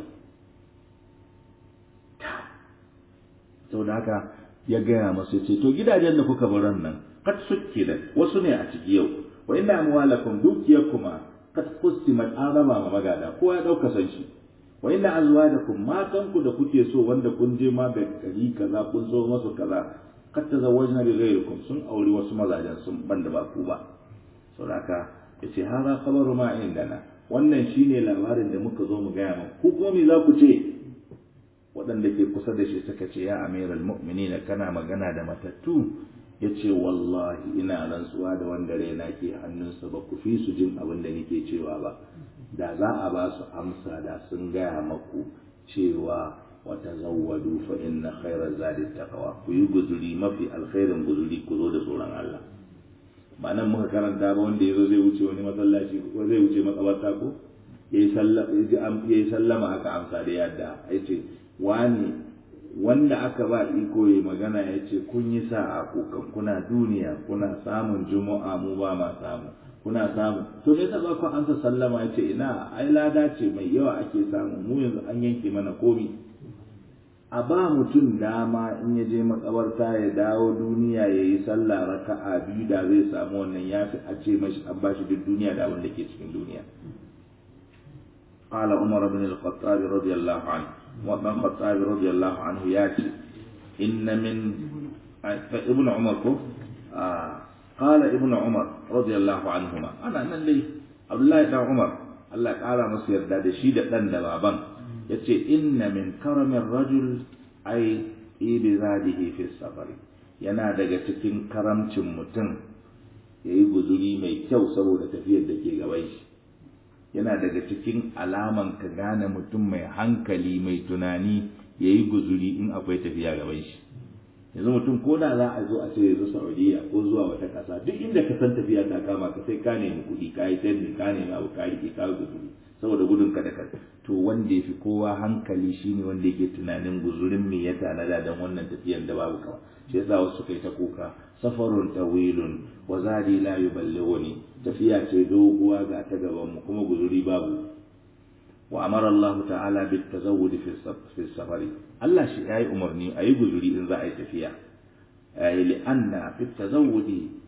sau da haka ya gaya masu ya ce to gidajen da kuka baran nan kat suke da wasu ne a ciki yau wa inna amwalakum dukiyakuma kad qusimat an raba ma magada kowa ya dauka san shi wa inna azwajakum matan ku da kuke so wanda kun je ma da gari kaza kun so masu kaza kad tazawwajna bi ghayrikum sun auri wasu mazajen sun banda ba ku ba saboda yace hada khabaru ma indana wannan shine labarin da muka zo mu gaya muku ku kuma me za ku ce waɗanda ke kusa da shi suka ce ya amiral mu'minina kana magana da matattu ya ce wallahi ina rantsuwa da wanda raina ke hannunsa ba ku fi su jin abin da nake cewa ba da za a ba su amsa da sun gaya maku cewa wata zawwadu fa inna khairar zadi taqwa ku yi guzuri mafi alkhairin guzuri ku zo da tsoron Allah ba nan muka karanta ba wanda yazo zai wuce wani masallaci ko zai wuce makabarta ko yayi sallama aka amsa da yadda yace wani wanda aka ba iko ya magana ya ce kun yi sa'a kukan kuna duniya kuna samun juma'a mu ba ma samu kuna samu to me yasa ba ku ansa sallama ya ce ina ai lada ce mai yawa ake samu mu yanzu an yanke mana komi a ba mutum dama in ya je makabarta ya dawo duniya ya yi sallah raka'a biyu da zai samu wannan ya fi a ce mashi an ba shi duk duniya da abin da ke cikin duniya قال عمر بن الخطاب رضي الله عنه وابن الخطاب رضي الله عنه ياتي إن من ابن عمر آه قال ابن عمر رضي الله عنهما أنا أنا لي عبد الله بن عمر الله تعالى مصير دا شيدة دن بابان يتي إن من كرم الرجل أي إبزاده في السفر yana daga cikin karamcin mutum ya yi guzuri mai kyau saboda tafiyar da ke gaban shi yana daga cikin alaman ka gane mutum mai hankali mai tunani ya yi guzuri in akwai tafiya gaban shi yanzu mutum ko da za a zo a ce yanzu saudiya ko zuwa wata ƙasa duk inda ka san tafiya ta kama ka sai ka nemi kuɗi ka yi canji ka nemi abu ka riƙe ka guzuri saboda gudun ka da ka to wanda ya fi kowa hankali shine wanda yake tunanin guzurin me ya tanada don wannan tafiyar da babu kawa shi yasa wasu kai ta kuka safarun tawilun wa zadi la yuballighuni tafiya ce doguwa ga ta gaban mu kuma guzuri babu wa amara Allah ta'ala bit tazawwud fi safari Allah shi yayi umarni ayi guzuri in za a yi tafiya ay li anna fi tazawwudi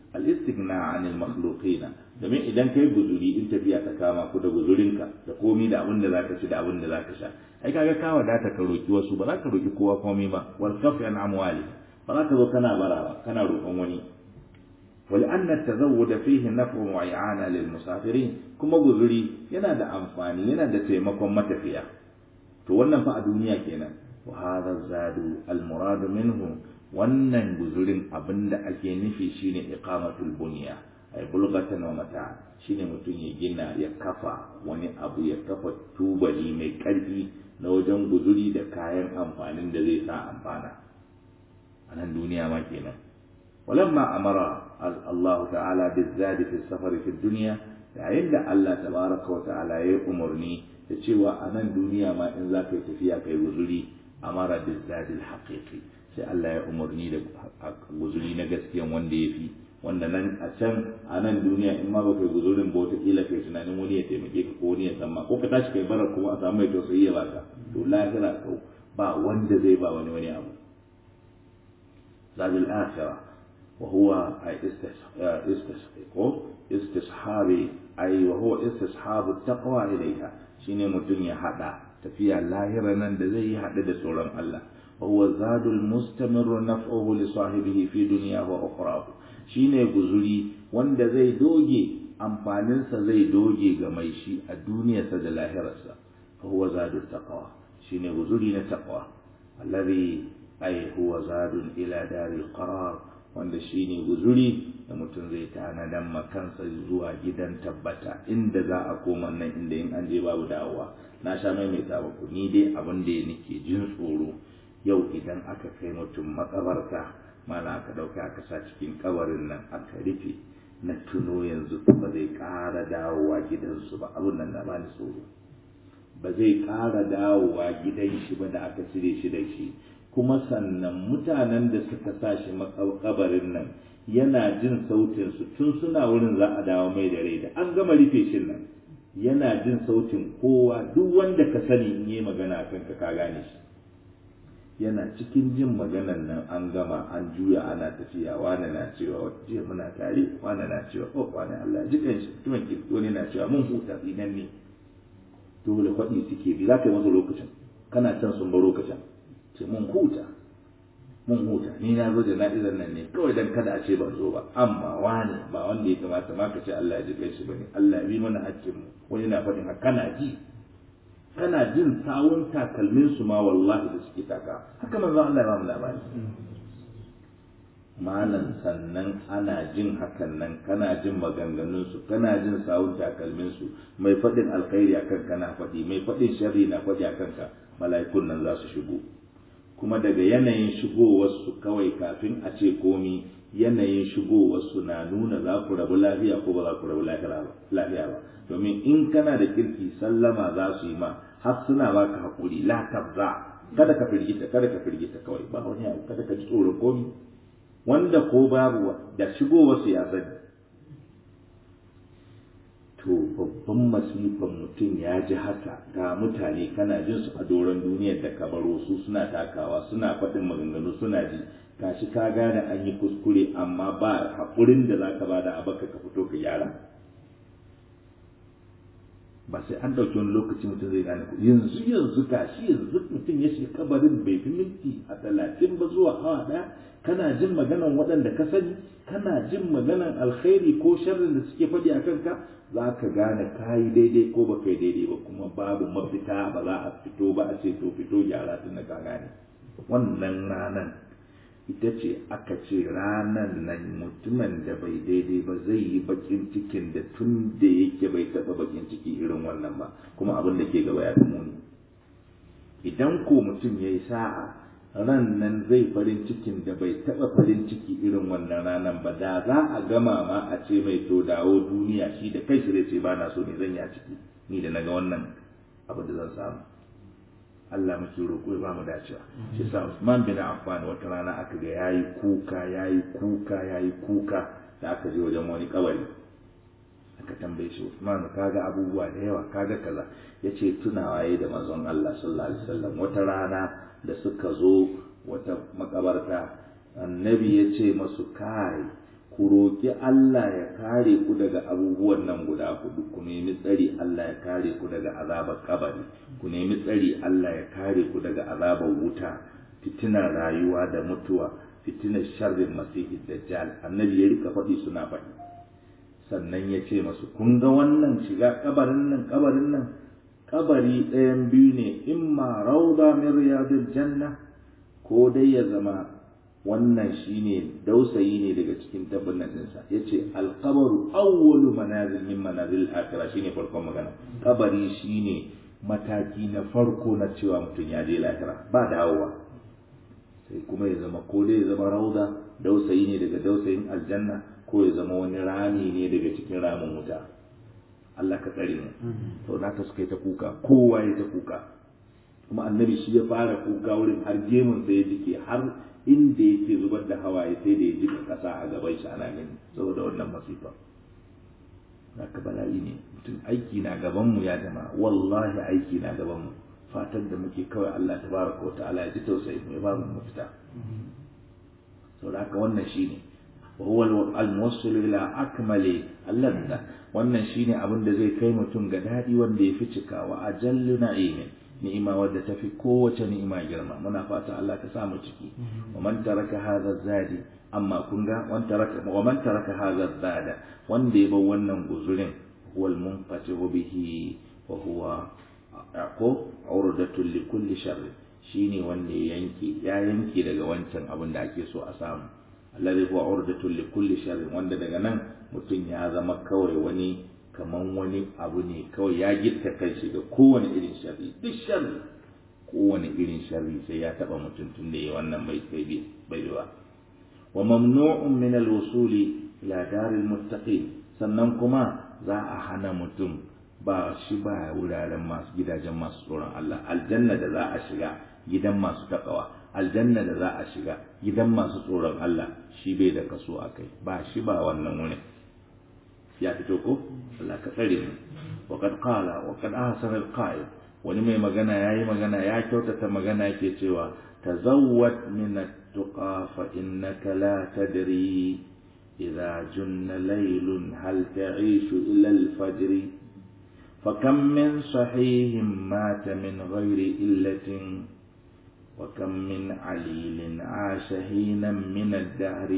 al-istighna 'anil makhluqina domin idan kai guzuri in tafiya ta kama ku da guzurinka da komi da abin da zaka ci da abin da zaka sha ai kaga ka wadata ka roki wasu ba za ka roki kowa komai ba wal kafi an amwali ba za ka zo kana bara ba kana roƙon wani ولأن التزود فيه نفع وإعانة للمسافرين كما غزري yana da amfani yana da taimakon matafiya to wannan fa a duniya kenan wa hadha zadu al murad minhu wannan guzurin abinda ake nufi shine iqamatul bunya ay bulghatan wa mata shine mutum ya gina ya kafa wani abu ya kafa tubali mai karfi na wajen guzuri da kayan amfanin da zai sa amfana a nan duniya ma kenan ولما أمر الله تعالى بالزاد في السفر في الدنيا yayin da Allah tabaraka wa ta'ala ya umarni da cewa a nan duniya ma in za ka yi tafiya kai guzuri amara da zadil haqiqi sai Allah ya umarni da guzuri na gaskiyan wanda ya fi wanda nan a can a nan duniya in ma baka yi guzurin ba wata kila kai tunanin wani ya taimake ka ko wani ya san ma ko ka tashi kai barar kuma a samu mai tausayi ya baka to lahira kau ba wanda zai ba wani wani abu zadil akhirah وهو أي استصحاب أي وهو استصحاب التقوى إليها شيني متن حدا تفيا لاهرا زي حدا سوران الله وهو زاد المستمر نفعه لصاحبه في دنياه وأخراه shine guzuri wanda zai doge amfaninsa zai doge ga mai shi a duniyarsa da lahirarsa fa huwa zadul taqwa shine guzuri na taqwa alladhi ay huwa zadun ila daril qarar wanda shi ne guzuri da mutum zai tanadan makansa zuwa gidan tabbata inda za a koma nan inda in an je babu dawowa na sha maimaita muku ni dai abin da nake jin tsoro yau idan aka kai mutum makabarta mana aka dauka aka sa cikin kabarin nan aka rufe na tuno yanzu ba zai ƙara dawowa gidansu ba abin nan na bani tsoro ba zai ƙara dawowa gidan shi ba da aka cire shi da shi kuma sannan mutanen da suka sa shi makabarin nan yana jin sautin su tun suna wurin za a dawo mai da rai da an gama rufe shi nan yana jin sautin kowa duk wanda ka sani in yi magana kan ka ka gane shi yana cikin jin maganan nan an gama an juya ana tafiya wani na cewa jiya muna tare wani na cewa oh wani Allah jikan shi mutumin ki wani na cewa mun huta tsinan ne dole kwaɗi suke bi za ka yi masa lokacin kana can sun baro ka can ce mun huta mun huta ni na zo jana'izar nan ne kawai dan kada a ce ban zo ba amma wani ba wanda ya kamata ma ka ce Allah ya ji kai shi bane Allah ya bi mana haƙƙin mu wani na faɗin haka kana ji kana jin sawun takalmin su ma wallahi da suke taka haka manzon Allah ya ba mu labari malam sannan ana jin hakan nan kana jin maganganun su kana jin sawun takalmin su mai faɗin alkhairi akan kana faɗi mai faɗin sharri na faɗi akan ka mala'ikun nan za su shigo kuma daga yanayin shigowarsu kawai kafin a ce komi yanayin shigowarsu na nuna za ku rabu lafiya ko ba za ku rabu lafiya ba domin in kana da kirki sallama za su yi ma har suna baka haƙuri la tabza kada ka firgita kada ka firgita kawai ba wani abu kada ka ji tsoron komi wanda ko babu da shigowarsu ya sani to babban masifan mutum ya ji haka ga mutane kana jin su a doron duniyar da ka baro su suna takawa suna faɗin maganganu suna ji gashi ka gane an yi kuskure amma ba haƙurin da za ka ba da abaka ka fito ka gyara ba sai an ɗauki wani lokaci mutum zai gane ku yanzu yanzu gashi yanzu mutum ya shiga kabarin bai fi minti a talatin ba zuwa awa ɗaya kana jin maganan waɗanda ka sani kana jin maganan alkhairi ko sharrin da suke faɗi a kanka za ka gane ka yi daidai ko ba kai daidai ba kuma babu mafita ba za a fito ba a ce to fito gyara tun da ka gane wannan ranan ita ce aka ce ranan nan mutumin da bai daidai ba zai yi bakin cikin da tun da yake bai taɓa bakin ciki irin wannan ba kuma abin da ke gaba ya fi muni idan ko mutum ya yi sa'a ran nan zai farin cikin da bai taɓa farin ciki irin wannan ranan ba da za a gama ma a ce mai to dawo duniya shi da kai shi zai ce ba na so ne zan yi a ciki ni da naga wannan abu da zan samu Allah muke roƙo ya ba mu dacewa shi sa Usman bin Affan wata rana aka ga yayi kuka yayi kuka yayi kuka da aka je wajen wani kabari aka tambaye shi Usman kaga abubuwa da yawa kaga kaza yace tunawa yayi da manzon Allah sallallahu alaihi wasallam wata rana da suka zo wata makabarta annabi ya ce masu kai ku ku roƙi Allah ya kare ku daga abubuwan nan guda hudu ku nemi tsari Allah ya kare ku daga azabar kabari ku nemi tsari Allah ya kare ku daga azabar wuta fitinar rayuwa da mutuwa fitinar sharrin masihi dajjal annabi ya rika faɗi suna faɗi sannan ya ce masu kun ga wannan shiga kabarin nan kabarin nan kabari ɗayan biyu ne imma rauda min riyadil janna ko dai ya zama wannan shine dausayi ne daga cikin tabbatin ɗinsa ya ce alkabaru awwalu manazil min manazil akhirah shine farkon magana kabari shine mataki na farko na cewa mutum ya je lahira ba dawowa sai kuma ya zama ko dai ya zama rauda dausayi ne daga dausayin aljanna ko ya zama wani rami ne daga cikin ramin wuta Allah ka tsare mu to naka suka yi ta kuka kowa ya ta kuka kuma annabi shi ya fara kuka wurin har gemun sai ya jike har inda yake zubar da hawaye sai da ya jika kasa a gaban shi ana gani saboda wannan masifa haka bala'i ne mutum aiki na gaban mu ya jama wallahi aiki na gaban mu fatan da muke kawai Allah tabaraka wa ta'ala ya ji tausayi mu ya ba mu mafita saboda haka wannan shine wa huwa al-muwassil ila akmali al-ladha wannan shine abin da zai kai mutum ga dadi wanda ya fi cikawa ajallu na'imin ni'ima wadda tafi kowace ni'ima girma muna fata Allah ka samu ciki wa man taraka hadha zadi amma kun ga wan taraka wa man taraka hadha zada wanda ya bar wannan guzurin wal munfatihu bihi wa huwa ko urdatul li kulli sharr shine wanda ya yanke ya yanke daga wancan abin da ake so a samu alladhi huwa urdatul li kulli sharr wanda daga nan mutum ya zama kawai wani kaman wani abu ne kawai ya gitta kai shi ga kowane irin sharri duk sharri kowane irin sharri sai ya taba mutum tun da ya wannan bai bai bai ba wa mamnu'un min al-wusuli ila daril muttaqin sannan kuma za a hana mutum ba shi ba wuraren masu gidajen masu tsoron Allah aljanna da za a shiga gidan masu takawa aljanna da za a shiga gidan masu tsoron Allah shi bai da kaso a kai ba shi ba wannan wurin ya fito ko Allah ka tsare mu wa kad qala wa kad ahsana al wani mai magana yayi magana ya kyautata magana yake cewa tazawwad min at-tuqa fa innaka la tadri idza junna laylun hal ta'ishu ila al-fajr فكم من صحيح مات من غير إلة وكم من عليل عاش هينا من الدهر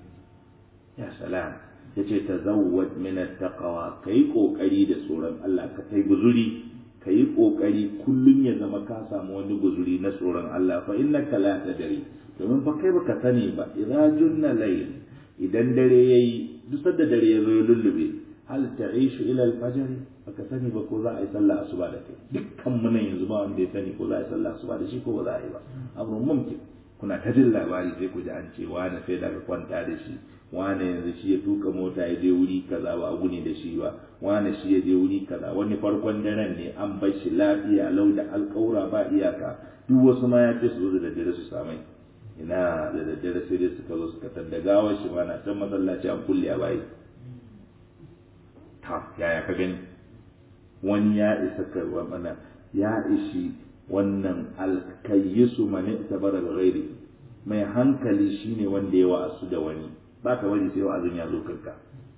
يا سلام yace tazawwad min at-taqwa kai kokari da tsoron Allah ka kai guzuri kai kokari kullun ya zama ka samu wani guzuri na tsoron Allah fa innaka la tadri domin fa kai baka sani ba idza junna layl idan dare yayi duk da dare ya zo ya lullube hal ta'ishu ila al-fajr baka sani ba ko za a yi sallah asuba da kai dukkan mu nan yanzu ba wanda ya sani ko za a yi sallah asuba da shi ko ba za a yi ba abu mumkin kuna ta jin labari sai ku ji an ce wani sai daga kwanta da shi wani yanzu shi ya tuka mota ya je wuri kaza ba abu ne da shi ba wani shi ya je wuri kaza wani farkon daren ne an bar shi lafiya lau da alƙawura ba iyaka duk wasu ma ya ce su zo da daddare su samai ina da daddare sai dai suka zo suka tadda gawar shi ma na can masallaci an kulle a bayi ta yaya ka gani wani ya isa karwa mana ya ishi wannan alkayyisu mani tabara da ghairi mai hankali shine wanda ya wa'asu da wani ba ka bari sai wa'azin ya zo kanka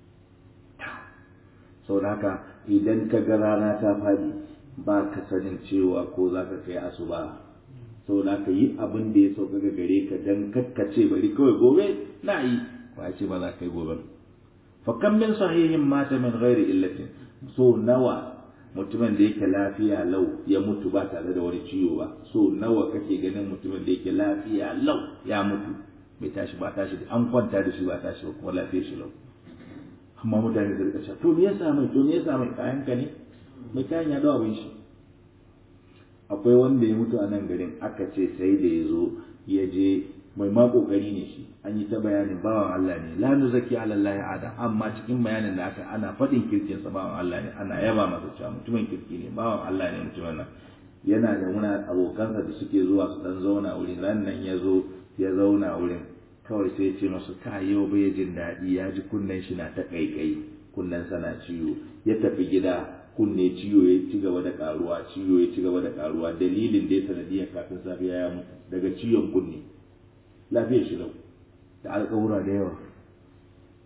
sau da haka idan ka ga rana ta fadi ba ka sanin cewa ko za ka kai asuba sau da ka yi abin da ya sauka ga gare ka dan kakkace bari kawai gobe na yi ba ce ba za ka yi gobe fa kan min sahihin mata min ghairi illatin so nawa mutumin da yake lafiya lau ya mutu ba tare da wani ciwo ba so nawa kake ganin mutumin da yake lafiya lau ya mutu bai tashi ba tashi an kwanta da shi ba tashi ba kuma lafiya shi lau amma mutane da rika cewa to me yasa mai to me yasa mai kayan ka ne mai kayan ya dawo abin shi akwai wanda ya mutu a nan garin aka ce sai da ya zo ya je mai ma kokari ne shi an yi ta bayanin bawan Allah ne la nuzaki ala Allah adam amma cikin bayanin da aka ana faɗin kirkin sa bawan Allah ne ana yaba masa cewa mutumin kirki ne bawan Allah ne mutumin nan yana da muna abokansa da suke zuwa su dan zauna wurin ran nan ya zo ya zauna wurin kawai sai ce masu ka yau bai jin daɗi ya ji kunnen shi na ta ƙaiƙayi kunnen sa na ciwo ya tafi gida kunne ciwo ya ci gaba da karuwa ciwo ya ci gaba da karuwa dalilin da ya sanadiyar kafin safiya ya mutu daga ciwon kunne lafiyar shi lau da alƙawura da yawa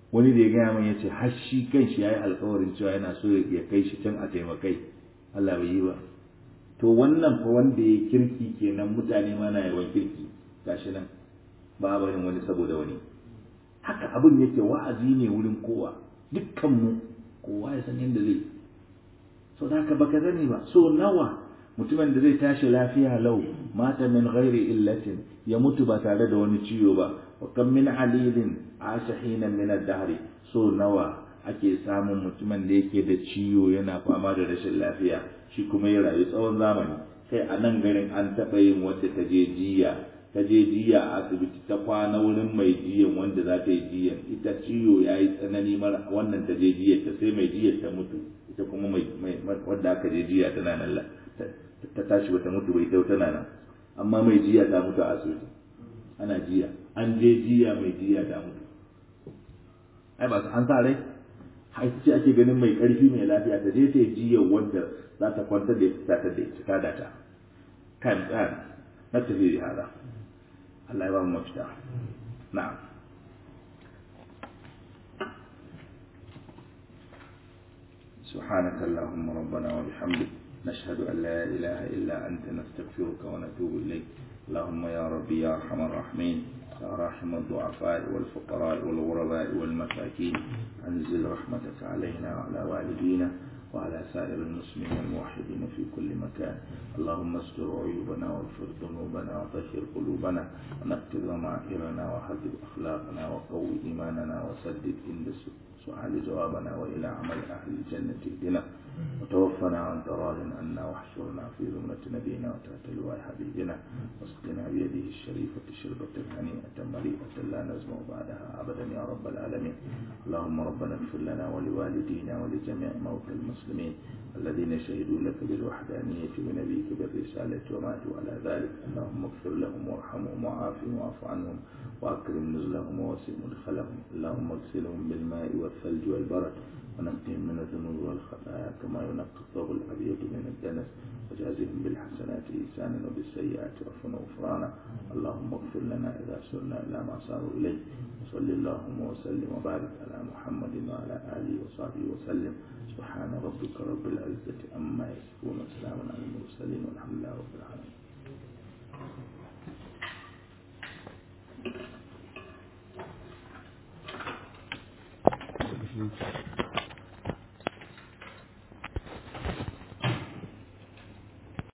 wani da ya gaya min yace har shi kanshi yayi alƙawarin cewa yana so ya kai shi can a taimakai Allah bai yi ba to wannan fa wanda ya kirki kenan mutane ma na yawan kirki gashi nan ba barin wani saboda wani haka abin yake wa'azi ne wurin kowa dukkan mu kowa ya san yadda zai so da haka baka sani ba so nawa mutumin da zai tashi lafiya lau mata min ghairi illatin ya mutu ba tare da wani ciwo ba wa kam min alilin asha hina min ad-dahri so nawa ake samun mutumin da yake da ciwo yana fama da rashin lafiya shi kuma ya rayu tsawon zamani kai a nan garin an taɓa yin wadda ta je jiya ta je jiya a asibiti ta kwana wurin mai jiyan wanda za ta yi jiyan ita ciwo ya yi tsanani mara wannan ta je jiya ta sai mai jiyar ta mutu ita kuma mai wadda aka je jiya tana nan ta tashi bata mutu bai tau tana nan amma mai jiya ta mutu a asibiti ana jiya an je jiya mai jiya ta mutu ai ba su an sa rai har ce ake ganin mai karfi mai lafiya ta je ta yi jiya wanda za ta kwantar da ita ta da ita ta da ta kan tsari na tafi da hada Allah ya ba mu mafita na'am سبحانك اللهم ربنا وبحمدك نشهد أن لا إله إلا أنت نستغفرك ونتوب إليك اللهم يا ربي يا أرحم الراحمين يا راحم الضعفاء والفقراء والغرباء والمساكين أنزل رحمتك علينا وعلى والدينا وعلى سائر المسلمين الموحدين في كل مكان اللهم استر عيوبنا واغفر ذنوبنا وطهر قلوبنا ونقض ضمائرنا وحذب أخلاقنا وقوي إيماننا وسدد عند سؤال جوابنا وإلى عمل أهل الجنة اهدنا وتوفنا عن راض عنا واحشرنا في ذمة نبينا وتحت لواء حبيبنا واسقنا بيده الشريفة شربة هنيئة مريئة لا نزمع بعدها أبدا يا رب العالمين اللهم ربنا اغفر لنا ولوالدينا ولجميع موتى المسلمين الذين شهدوا لك بالوحدانية ونبيك بالرسالة وماتوا على ذلك اللهم اغفر لهم وارحمهم وعافهم واعف عنهم وأكرم نزلهم ووسع مدخلهم اللهم اغسلهم بالماء والثلج والبرد ونقهم من الذنوب والخطايا كما ينقى الثوب الأبيض من الدنس وجازهم بالحسنات إحسانا وبالسيئات عفوا وغفرانا اللهم اغفر لنا إذا سرنا إلى ما صاروا إليه وصل اللهم وسلم وبارك على محمد وعلى آله وصحبه وسلم سبحان ربك رب العزة عما يصفون وسلام على المرسلين